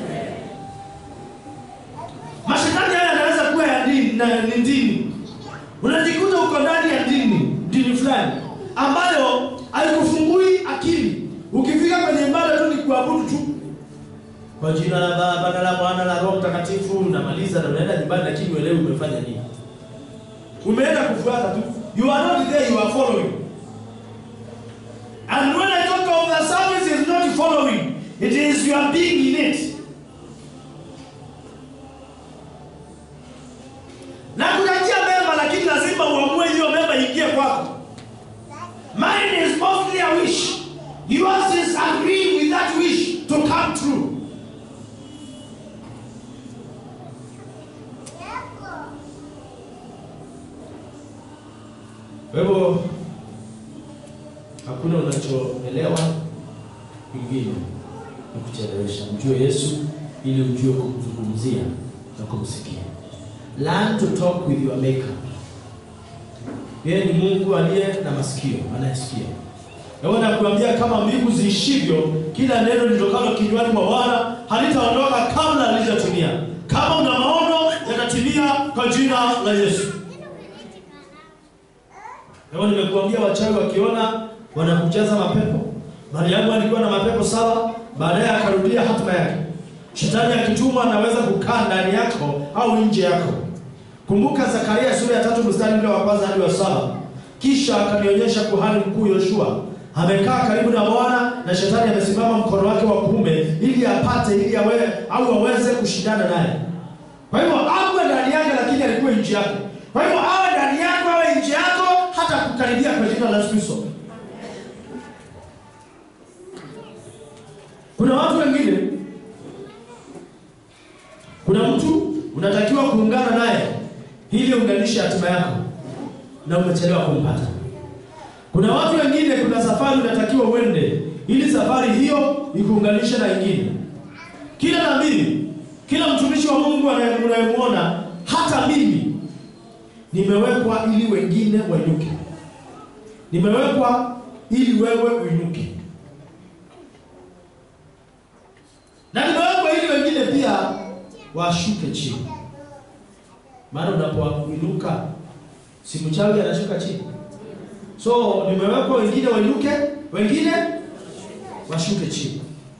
Mashetani haya yanaweza kuwa ya dini na ni dini. Unajikuta uko ndani ya dini, dini fulani ambayo haikufungui akili. Ukifika kwenye ibada tu ni kuabudu tu kwa jina la Baba na la Mwana na la Roho Mtakatifu, unamaliza na unaenda nyumbani, lakini uelewi umefanya nini. Umeenda kufuata tu, you are not there, you are following. And when I talk of the service is not following, it is you are being in it. na kujatia mema, lakini lazima uamue hiyo mema ingie kwako. Mine is mostly a wish, yours is agreeing with that wish to come true. Kwa hivyo hakuna unachoelewa kingine ni kuchelewesha. Mjue Yesu ili ujue kumzungumzia na kumsikia. Learn to talk with your maker. Yeye ni Mungu aliye na masikio, anayesikia. Nawe nakuambia kama mbingu ziishivyo, kila neno litokalo kinywani mwa Bwana halitaondoka kabla halijatimia. Kama una maono yatatimia kwa jina la Yesu. Leo nimekuambia wachawi wakiona wanakujaza mapepo. Mariamu alikuwa na mapepo saba, baadaye akarudia hatima yake. Shetani akitumwa anaweza kukaa ndani yako au nje yako. Kumbuka Zakaria sura ya tatu mstari ule wa kwanza hadi wa saba. Kisha akanionyesha kuhani mkuu Yoshua amekaa karibu na Bwana na shetani amesimama mkono wake wa kuume ili apate ili awe au aweze kushindana naye. Kwa hivyo awe ndani yake, lakini alikuwa nje yake. Kwa hivyo awe ndani yako, awe nje yako, hata kukaribia kwa jina la Yesu Kristo. Kuna watu wengine, kuna mtu unatakiwa kuungana naye ili unganishe hatima yako na umechelewa kumpata. Kuna watu wengine, kuna safari unatakiwa uende ili safari hiyo ikuunganishe na ingine. Kila nabii, kila mtumishi wa Mungu unayemwona, hata mimi nimewekwa ili wengine wainuke, nimewekwa ili wewe uinuke, na nimewekwa ili wengine pia washuke chini. Maana unapoinuka si mchawi anashuka chini. So nimewekwa wengine wainuke, wengine washuke chini.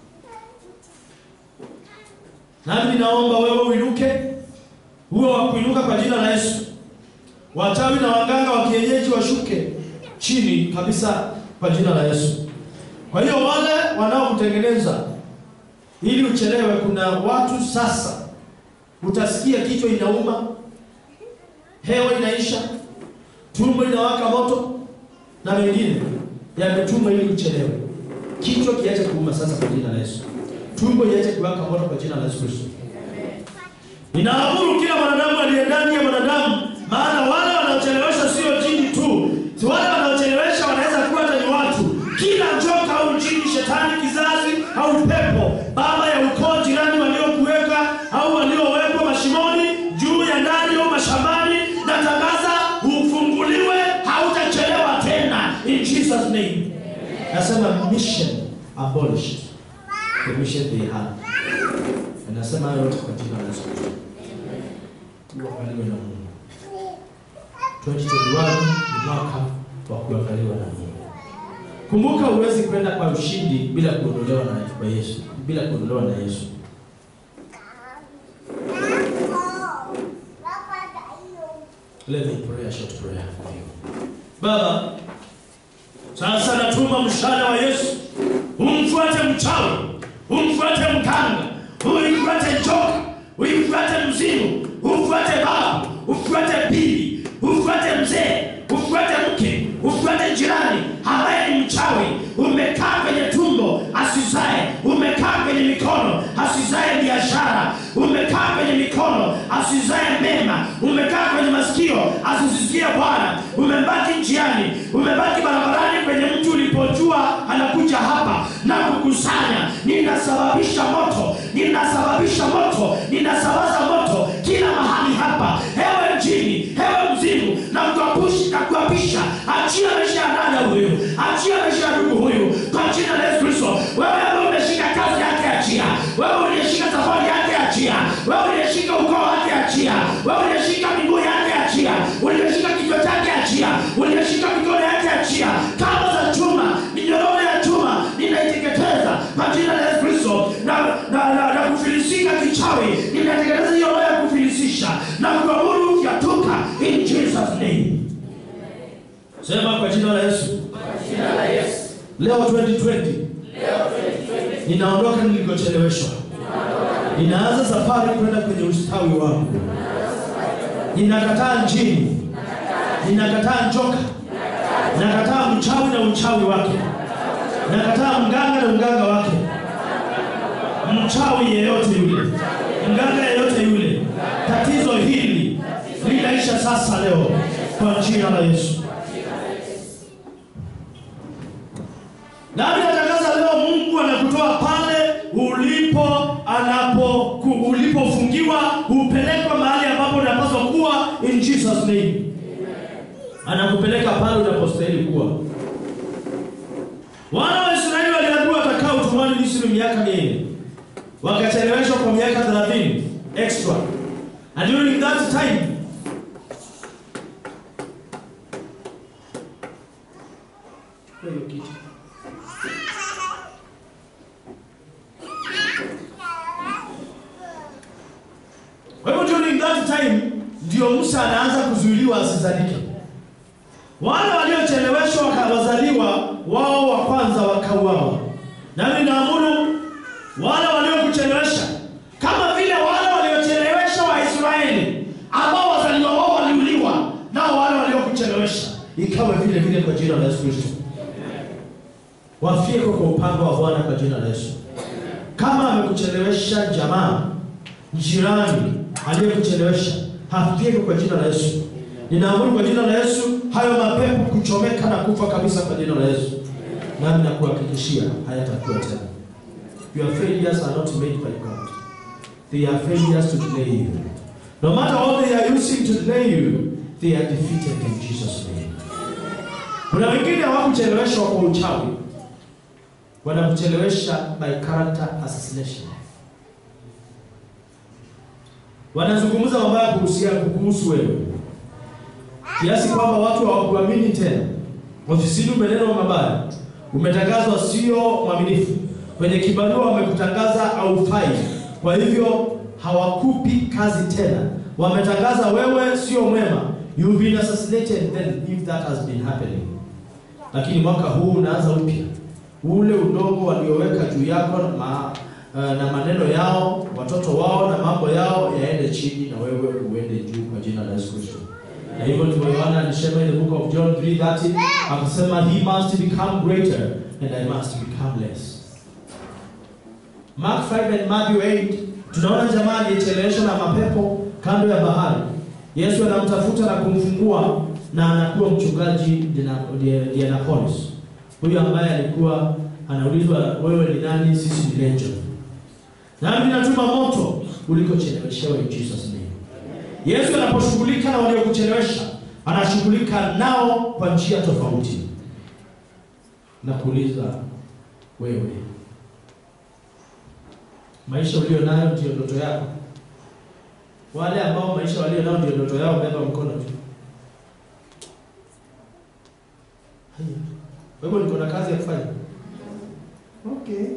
Nami ninaomba wewe uinuke, huo wa kuinuka kwa jina la Yesu. Wachawi na waganga wa kienyeji washuke chini kabisa kwa jina la Yesu. Kwa hiyo wale wanaokutengeneza ili uchelewe, kuna watu sasa utasikia kichwa inauma, hewa inaisha, tumbo inawaka moto na mengine yametumwa ili uchelewe. Kichwa kiache kuuma sasa kwa jina la Yesu. Tumbo iache kuwaka moto kwa jina la Yesu Kristo. Ninaamuru kila mwanadamu aliye ndani ya mwanadamu, maana wale wanaochelewesha sio jini tu, si wale wanaochelewesha wanaweza kuwa hata ni watu. Kila joka au jini, shetani, kizazi au pepo, baba ya ukoo, jirani waliokuweka au waliowekwa mashimoni, juu ya ndani au mashambani, natangaza ufunguliwe, hautachelewa tena in Jesus name. Nasema mission abolished the mission they had. Nasema hayo yote kwa jina la Yesu Kristo. Uangaliwe na Mungu. 2021 ni mwaka wa kuangaliwa na Mungu. Kumbuka, huwezi kwenda kwa ushindi bila kuondolewa na kwa Yesu, bila kuondolewa na Yesu. Let me pray a short prayer for you. Baba, sasa natuma mshale wa Yesu, umfuate mchawi, umfuate mganga, umfuate joka, umfuate mzimu, umfuate babu, umfuate bibi, umfuate mzee, umfuate mke, umfuate jirani ambaye ni mchawi, umekaa kwenye tumbo asizae, umekaa kwenye mikono asizae biashara, umekaa kwenye mikono asizae mema, umekaa kwenye masikio asisikie Bwana, umebaki njiani, umebaki barabarani kwenye mtu ulipojua anakuja hapa na kukusanya. Ninasababisha moto, ninasababisha moto, ninasambaza moto kila mahali hapa, hewe mjini, hewe mzimu, na kuapushi na kuapisha, achia maisha ya dada huyu, achia maisha ya ndugu huyu kwa jina la Yesu Kristo. Wewe ambaye umeshika kazi yake, achia. Wewe uliyeshika safari yake, achia. Wewe uliyeshika ukoo wake, achia. Wewe uliyeshika miguu yake, achia. Uliyeshika kichwa chake, achia. Uliyeshika mikono yake, achia. Kamba za chuma, minyororo ya chuma, ninaiteketeza kwa jina la Yesu Kristo na na, na, na kufilisika kichawi, ninateketeza hiyo roho ya kufilisisha na kuamuru yatoka in Jesus name. Sema kwa jina la Yesu. Leo 2020 ninaondoka nilikocheleweshwa, ninaanza safari kwenda kwenye ustawi wangu. Ninakataa njini, ninakataa njoka, nakataa mchawi na uchawi wake, nakataa mganga na uganga wake, mchawi yeyote yule, mganga yeyote yule. Tatizo hili linaisha sasa leo kwa jina la Yesu. Nami natangaza leo, Mungu anaku anakutoa pale ulipo anapo ku- ulipofungiwa upelekwa mahali ambapo unapaswa kuwa in Jesus name. Anakupeleka pale unapostahili kuwa. Wana wa Israeli waliambiwa watakaa utumwani Misri miaka minne, wakacheleweshwa kwa miaka 30 extra, and during that time Kwa hiyo kitu. Kwa hivyo during that time ndio Musa anaanza kuzuiliwa asizalike. Wale waliocheleweshwa wakawazaliwa wao wa kwanza wakauawa. Nami naamuru wale waliokuchelewesha kama vile wale waliochelewesha Waisraeli ambao wazaliwa wao waliuliwa, nao wale waliokuchelewesha ikawe vile vile kwa jina la Yesu Kristo. Wafie kwa upanga wa Bwana kwa jina la Yesu. Kama amekuchelewesha jamaa, jirani aliyekuchelewesha, hafie kwa jina la Yesu. Ninaamuru kwa jina la Yesu hayo mapepo kuchomeka na kufa kabisa kwa jina la Yesu. Nami nakuhakikishia hayatakuwa tena. Your failures are not made by God. They are failures to delay you. No matter what they are using to delay you, they are defeated in Jesus' name. Kuna wengine hawakucheleweshwa kwa uchawi, wanakuchelewesha by character assassination. Wanazungumza mabaya kuhusiana kuhusu wewe, kiasi kwamba watu hawakuamini tena. Ofisini umenenwa mabaya, umetangazwa sio mwaminifu, kwenye kibarua wamekutangaza haufai, kwa hivyo hawakupi kazi tena. Wametangaza wewe sio mwema, you've been assassinated then if that has been happening. Lakini mwaka huu unaanza upya, ule udongo walioweka juu yako na, ma, uh, na maneno yao, watoto wao na mambo yao yaende chini, na wewe uende juu kwa jina la Yesu Kristo. Na hivyo ndivyo Yohana alisema in the book of John 3:30 akasema he must become greater and I must become less. Mark 5 and Matthew 8 tunaona jamaa aliyecheleweshwa na mapepo kando ya bahari. Yesu anamtafuta na kumfungua na anakuwa mchungaji Dina- Di- Dianapolis. Huyu ambaye alikuwa anaulizwa wewe ni nani? Sisi ni legion. Nami natuma moto ulikocheleweshewa in Jesus name. Yesu anaposhughulika na waliokuchelewesha, anashughulika nao kwa njia tofauti. Na kuuliza wewe, maisha ulio nayo ndio ndoto yako? Wale ambao maisha walio nayo ndio ndoto yao, beba mkono tu. Haya. Kwa hivyo niko na kazi ya kufanya. Okay.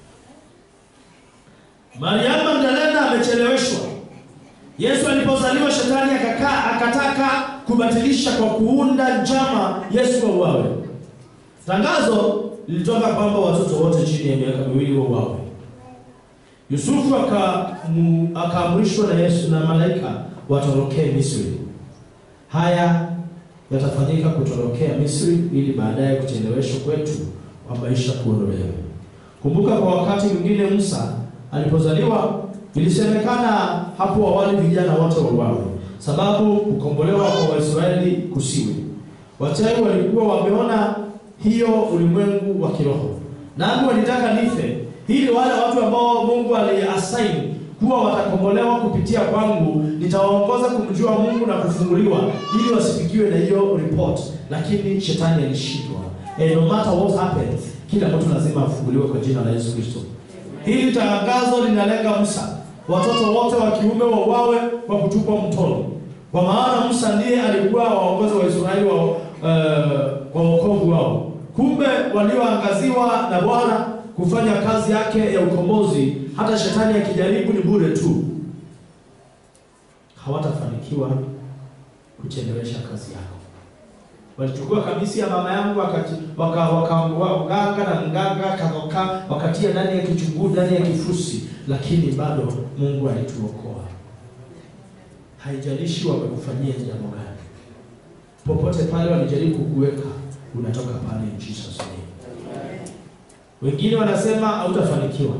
Mariamu Magdalena amecheleweshwa. Yesu alipozaliwa shetani akakaa akataka kubatilisha kwa kuunda njama Yesu auawe. Tangazo lilitoka kwamba watoto wote chini ya miaka miwili wauawe. Yusufu akamu- akaamrishwa na Yesu na malaika watorokee Misri. Haya yatafanyika kutorokea Misri ili baadaye kucheleweshwa kwetu kwa maisha kuondolewa. Kumbuka kwa wakati mwingine Musa alipozaliwa ilisemekana hapo awali vijana wote wauawe, sababu kukombolewa kwa Waisraeli kusiwe. Wachawi walikuwa wameona hiyo ulimwengu wa kiroho, nami walitaka nife ili wale watu ambao Mungu aliassign kuwa watakombolewa kupitia kwangu, nitawaongoza kumjua Mungu na kufunguliwa, ili wasifikiwe na hiyo report. Lakini shetani alishindwa. And no matter what happens, kila mtu lazima afunguliwe kwa jina la Yesu Kristo. Hili tangazo linalenga Musa, watoto wote wa kiume wauawe kwa kutupwa mtoni, kwa maana Musa ndiye alikuwa waongozi wa Israeli wa uh, kwa wokovu wao. Kumbe walioangaziwa na Bwana kufanya kazi yake ya ukombozi, hata shetani akijaribu ni bure tu, hawatafanikiwa kuchelewesha kazi yako. Walichukua kamisi ya mama yangu wakati waka, waka, wa- mganga na mganga kakoka wakatia ndani ya kichunguu ndani ya kifusi, lakini bado Mungu alituokoa. Haijalishi wamekufanyia jambo gani, popote pale walijaribu kukuweka, unatoka pale in Jesus name. Wengine wanasema hautafanikiwa,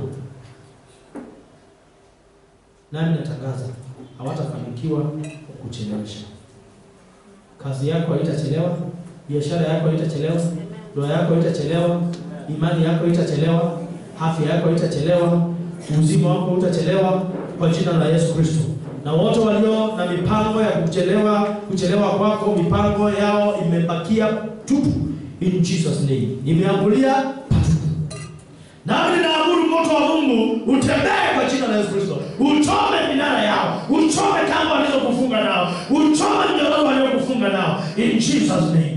nami natangaza hawatafanikiwa kuchelewesha. Kazi yako haitachelewa, biashara yako haitachelewa, ndoa yako haitachelewa, imani yako haitachelewa, afya yako haitachelewa, uzima wako utachelewa kwa jina la Yesu Kristo. Na wote walio na mipango ya kuchelewa kuchelewa kwako, mipango yao imebakia tupu, in Jesus name, imeambulia patupu. Nami ninaamuru moto wa Mungu utembee kwa jina la Yesu Kristo, uchome minara yao, uchome kamba walizokufunga nao, uchome mnyororo waliokufunga nao, in Jesus name.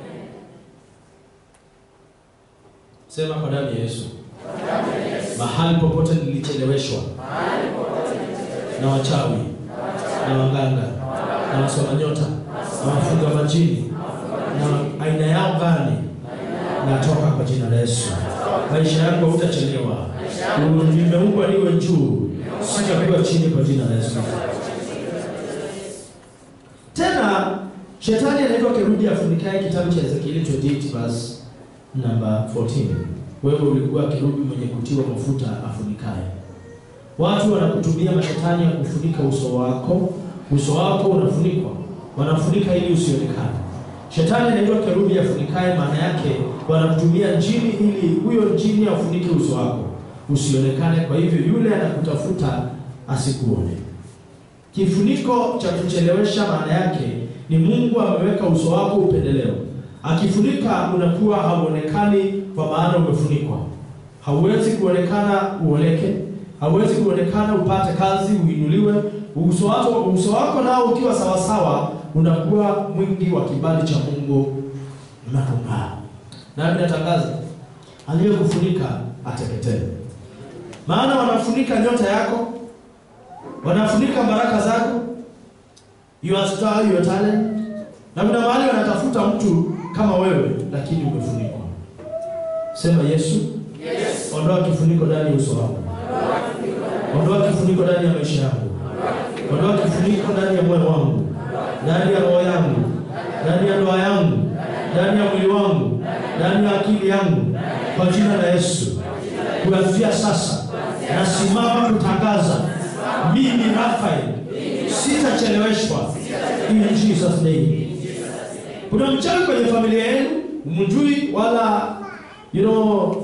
Sema kwa damu ya Yesu, mahali popote nilicheleweshwa na wachawi na waganga na wasoma nyota na wafunga majini na aina yao gani, natoka kwa jina la Yesu. Maisha yako hutachelewa, nimeumbwa niwe juu, sitakuwa chini kwa jina la Yesu. Tena shetani anaitwa kerubi afunikaye, kitabu cha Ezekieli 28 verse number 14. Wewe ulikuwa kerubi mwenye kutiwa mafuta afunikaye. Watu wanakutumia mashetani ya kufunika uso wako, uso wako unafunikwa, wanafunika ili usionekane. Shetani anaitwa kerubi afunikaye, maana yake wanakutumia njini ili huyo njini afunike uso wako usionekane. Kwa hivyo yule anakutafuta asikuone. Kifuniko cha kuchelewesha, maana yake ni Mungu ameweka uso wako upendeleo. Akifunika unakuwa hauonekani, kwa maana umefunikwa. Hauwezi kuonekana uoleke, hauwezi kuonekana upate kazi, uinuliwe. Uso wako uso wako nao ukiwa sawasawa, unakuwa mwingi wa kibali cha Mungu na kung'aa. Nami natangaza aliyekufunika ateketee, maana wanafunika nyota yako, wanafunika baraka zako, your star, your talent, na kuna mahali wanatafuta mtu kama wewe, lakini umefunikwa. Sema Yesu, Yes. ondoa kifuniko ndani ya uso wangu, ondoa kifuniko ndani ya maisha yangu, ondoa kifuniko ndani ya moyo wangu, ndani ya roho yangu, ndani ya ndoa yangu, ndani ya mwili wangu, ndani ya akili yangu, kwa jina la Yesu. Kuanzia sasa nasimama kutangaza, mimi Rafael sitacheleweshwa, in Jesus name. Kuna mchawi kwenye familia yenu, mjui wala you know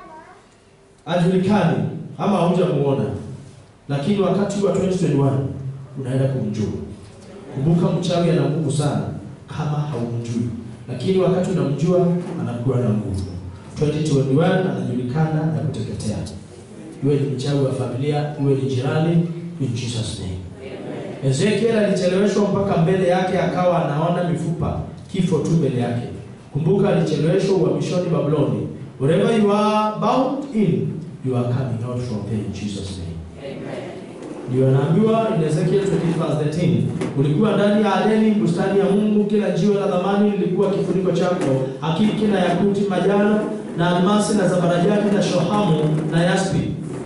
ajulikani ama haujamuona, lakini wakati wa 2021 unaenda kumjua. Kumbuka, mchawi ana nguvu sana kama haumjui, lakini wakati unamjua anakuwa na nguvu. 2021 anajulikana na kuteketea, iwe ni mchawi wa familia, iwe ni jirani, in Jesus name. Ezekiel alicheleweshwa mpaka mbele yake akawa anaona mifupa, kifo tu mbele yake. Kumbuka, alicheleweshwa uhamishoni Babuloni. Wherever you are bound in, you are coming out from there in Jesus name. Ndio anaambiwa in Ezekiel 20 verse 13, ulikuwa ndani ya Adeni, bustani ya Mungu, kila jiwe la thamani lilikuwa kifuniko chako, hakiki na yakuti, majano na almasi na zabarajadi na shohamu na yaspi.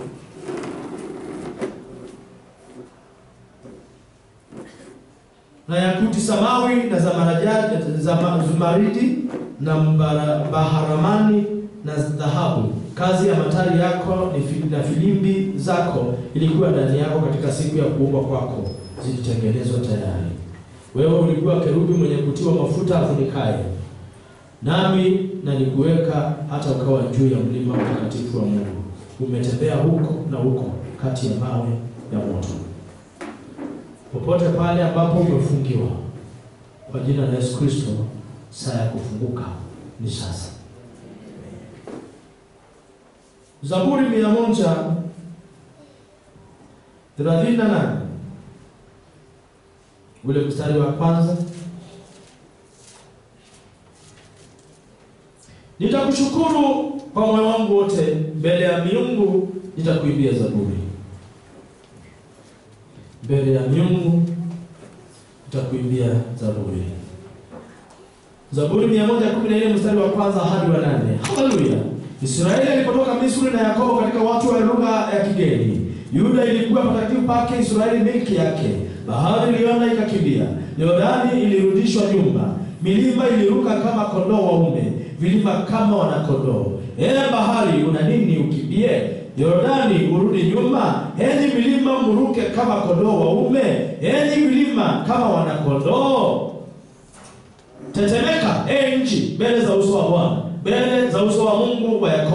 na yakuti samawi na zamarajadi zama- zumaridi na mbara- baharamani na dhahabu. Kazi ya matari yako ni fi- na filimbi zako ilikuwa ndani yako katika siku ya kuumbwa kwako, zilitengenezwa tayari. Wewe ulikuwa kerubi mwenye kutiwa mafuta afunikaye, nami nalikuweka hata ukawa juu ya mlima mtakatifu wa Mungu. Umetembea huko na huko kati ya mawe ya moto popote pale ambapo umefungiwa kwa jina la Yesu Kristo, saa ya kufunguka ni sasa. Zaburi mia moja thelathini na nane ule mstari wa kwanza nitakushukuru kwa moyo wangu wote, mbele ya miungu nitakuimbia zaburi mbele ya miungu nitakuimbia zaburi. Zaburi 114 mstari wa kwanza hadi wa nane. Haleluya! Israeli alipotoka Misri na Yakobo katika watu wa lugha ya kigeni. Yuda ilikuwa patakatifu pake, Israeli milki yake. Bahari iliona ikakimbia, Yordani ilirudishwa nyuma, milima iliruka kama kondoo waume, vilima kama wanakondoo. Ee bahari, una nini ukimbie? Yordani urudi nyuma, enyi milima muruke kama kondoo waume, enyi milima kama wanakondoo. Tetemeka e nchi mbele za uso wa Bwana, mbele za uso wa Mungu wa Yakobo,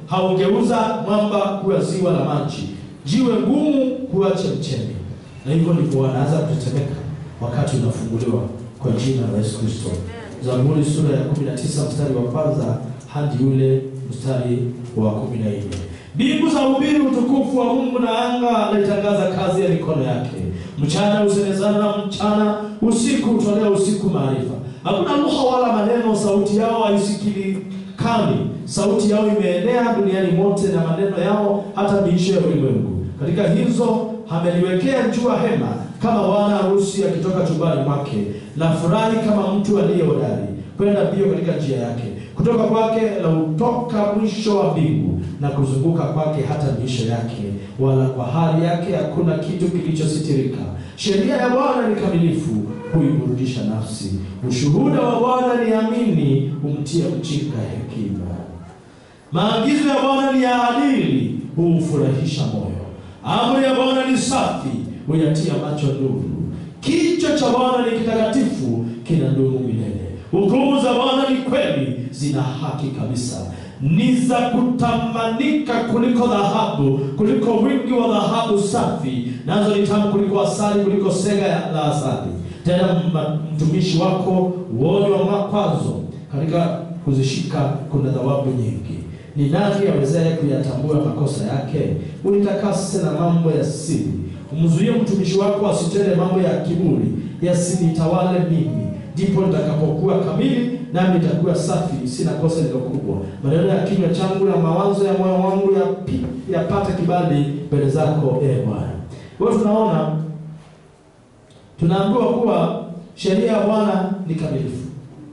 haugeuza mwamba kuwa ziwa la maji, jiwe ngumu kuwa chemchemi. Na hivyo ndivyo wanaanza kutetemeka wakati unafunguliwa kwa jina la Yesu Kristo. Zaburi sura ya 19 mstari wa kwanza hadi ule mstari wa 14. Mbingu za ubiri utukufu wa Mungu na anga laitangaza kazi ya mikono yake. Mchana husemezana na mchana, usiku hutolea usiku maarifa. Hakuna lugha wala maneno, sauti yao haisikilikani. Sauti yao imeenea duniani mote, na maneno yao hata miisho ya ulimwengu. Katika hizo ameliwekea jua hema, kama bwana harusi akitoka chumbani mwake. Na furahi kama mtu aliye hodari, kwenda mbio katika njia yake. Kutoka kwake na utoka mwisho wa mbingu, na kuzunguka kwake hata miisho yake, wala kwa hali yake hakuna kitu kilichositirika. Sheria ya Bwana ni kamilifu, huiburudisha nafsi. Ushuhuda wa Bwana ni amini, humtia mjinga hekima. Maagizo ya Bwana ni ya adili, huufurahisha moyo. Amri ya Bwana ni safi, huyatia macho nuru. Kichwa cha Bwana ni kitakatifu, kinadumu milele. Hukumu za Bwana ni kweli, zina haki kabisa, ni za kutamanika kuliko dhahabu, kuliko wingi wa dhahabu safi, nazo ni tamu kuliko asali, kuliko sega ya- la asali. Tena m- mtumishi wako huonywa makwazo, katika kuzishika kuna thawabu nyingi. Ni nani awezaye kuyatambua makosa yake? Unitakase na mambo ya siri, umzuie mtumishi wako asitende mambo ya kiburi, yasinitawale mimi. Ndipo nitakapokuwa kamili, nami nitakuwa safi, sina kosa lilo kubwa. Maneno ya kinywa changu na mawazo ya moyo wangu yapi- yapate kibali mbele zako, e Bwana. Kwa hiyo tunaona tunaambiwa kuwa sheria ya Bwana ni kamilifu,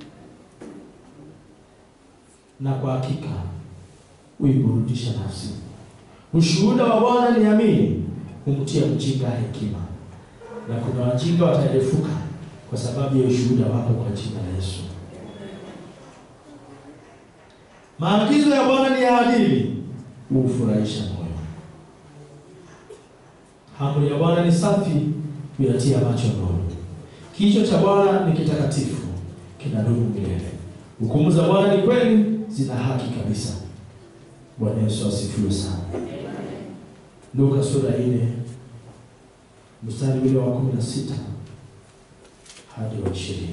na kwa hakika huiburudisha nafsi. Ushuhuda wa Bwana ni amini, humtia mjinga hekima, na kuna wajinga wataerefuka kwa sababu ya ushuhuda wako kwa jina la Yesu. Maagizo ya Bwana ni ya adili, huufurahisha moyo. Amri ya Bwana ni safi, huyatia macho nuru. Kichwa cha Bwana ni kitakatifu, kinadumu milele. Hukumu za Bwana ni kweli, zina haki kabisa. Bwana Yesu asifiwe sana. Luka sura ile mstari ule wa kumi na sita hadi wa ishirini.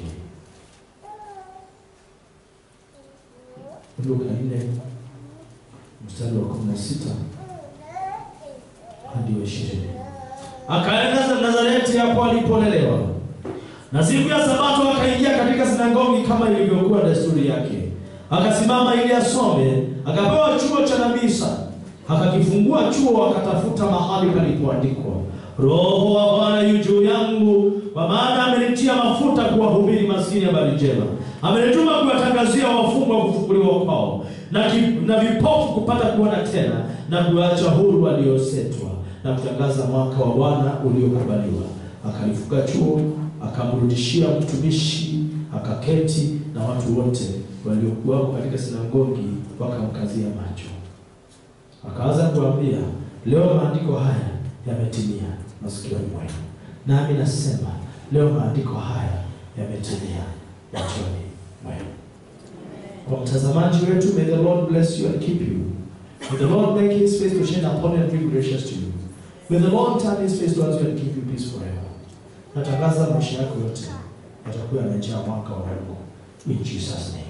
Luka nne mstari wa kumi na sita hadi wa ishirini. Akaenda Nazareti hapo alipolelewa, na siku ya Sabato akaingia katika sinagogi kama ilivyokuwa desturi yake, akasimama ili asome. Akapewa chuo cha nabii Isaya, akakifungua chuo, akatafuta mahali palipoandikwa, Roho wa Bwana yu juu yangu, kwa maana amenitia mafuta kuwahubiri maskini habari njema, amenituma kuwatangazia wafungwa kufunguliwa kwao, na, ki, na vipofu kupata kuona tena, na kuacha huru waliosetwa, na kutangaza mwaka wa Bwana uliokubaliwa. Akalifunga chuo, akamrudishia mtumishi, akaketi, na watu wote waliokuwako katika sinagogi wakamkazia macho. Akaanza kuambia, leo maandiko haya yametimia masikioni mwenu. Nami nasema leo maandiko haya yametimia machoni mwenu. Kwa mtazamaji wetu, may the Lord bless you and keep you. May the Lord make his face to shine upon you and be gracious to you. May the Lord turn his face towards you and give you peace forever. Natangaza maisha yako yote yatakuwa yamejaa mwaka wa Mungu. In Jesus name.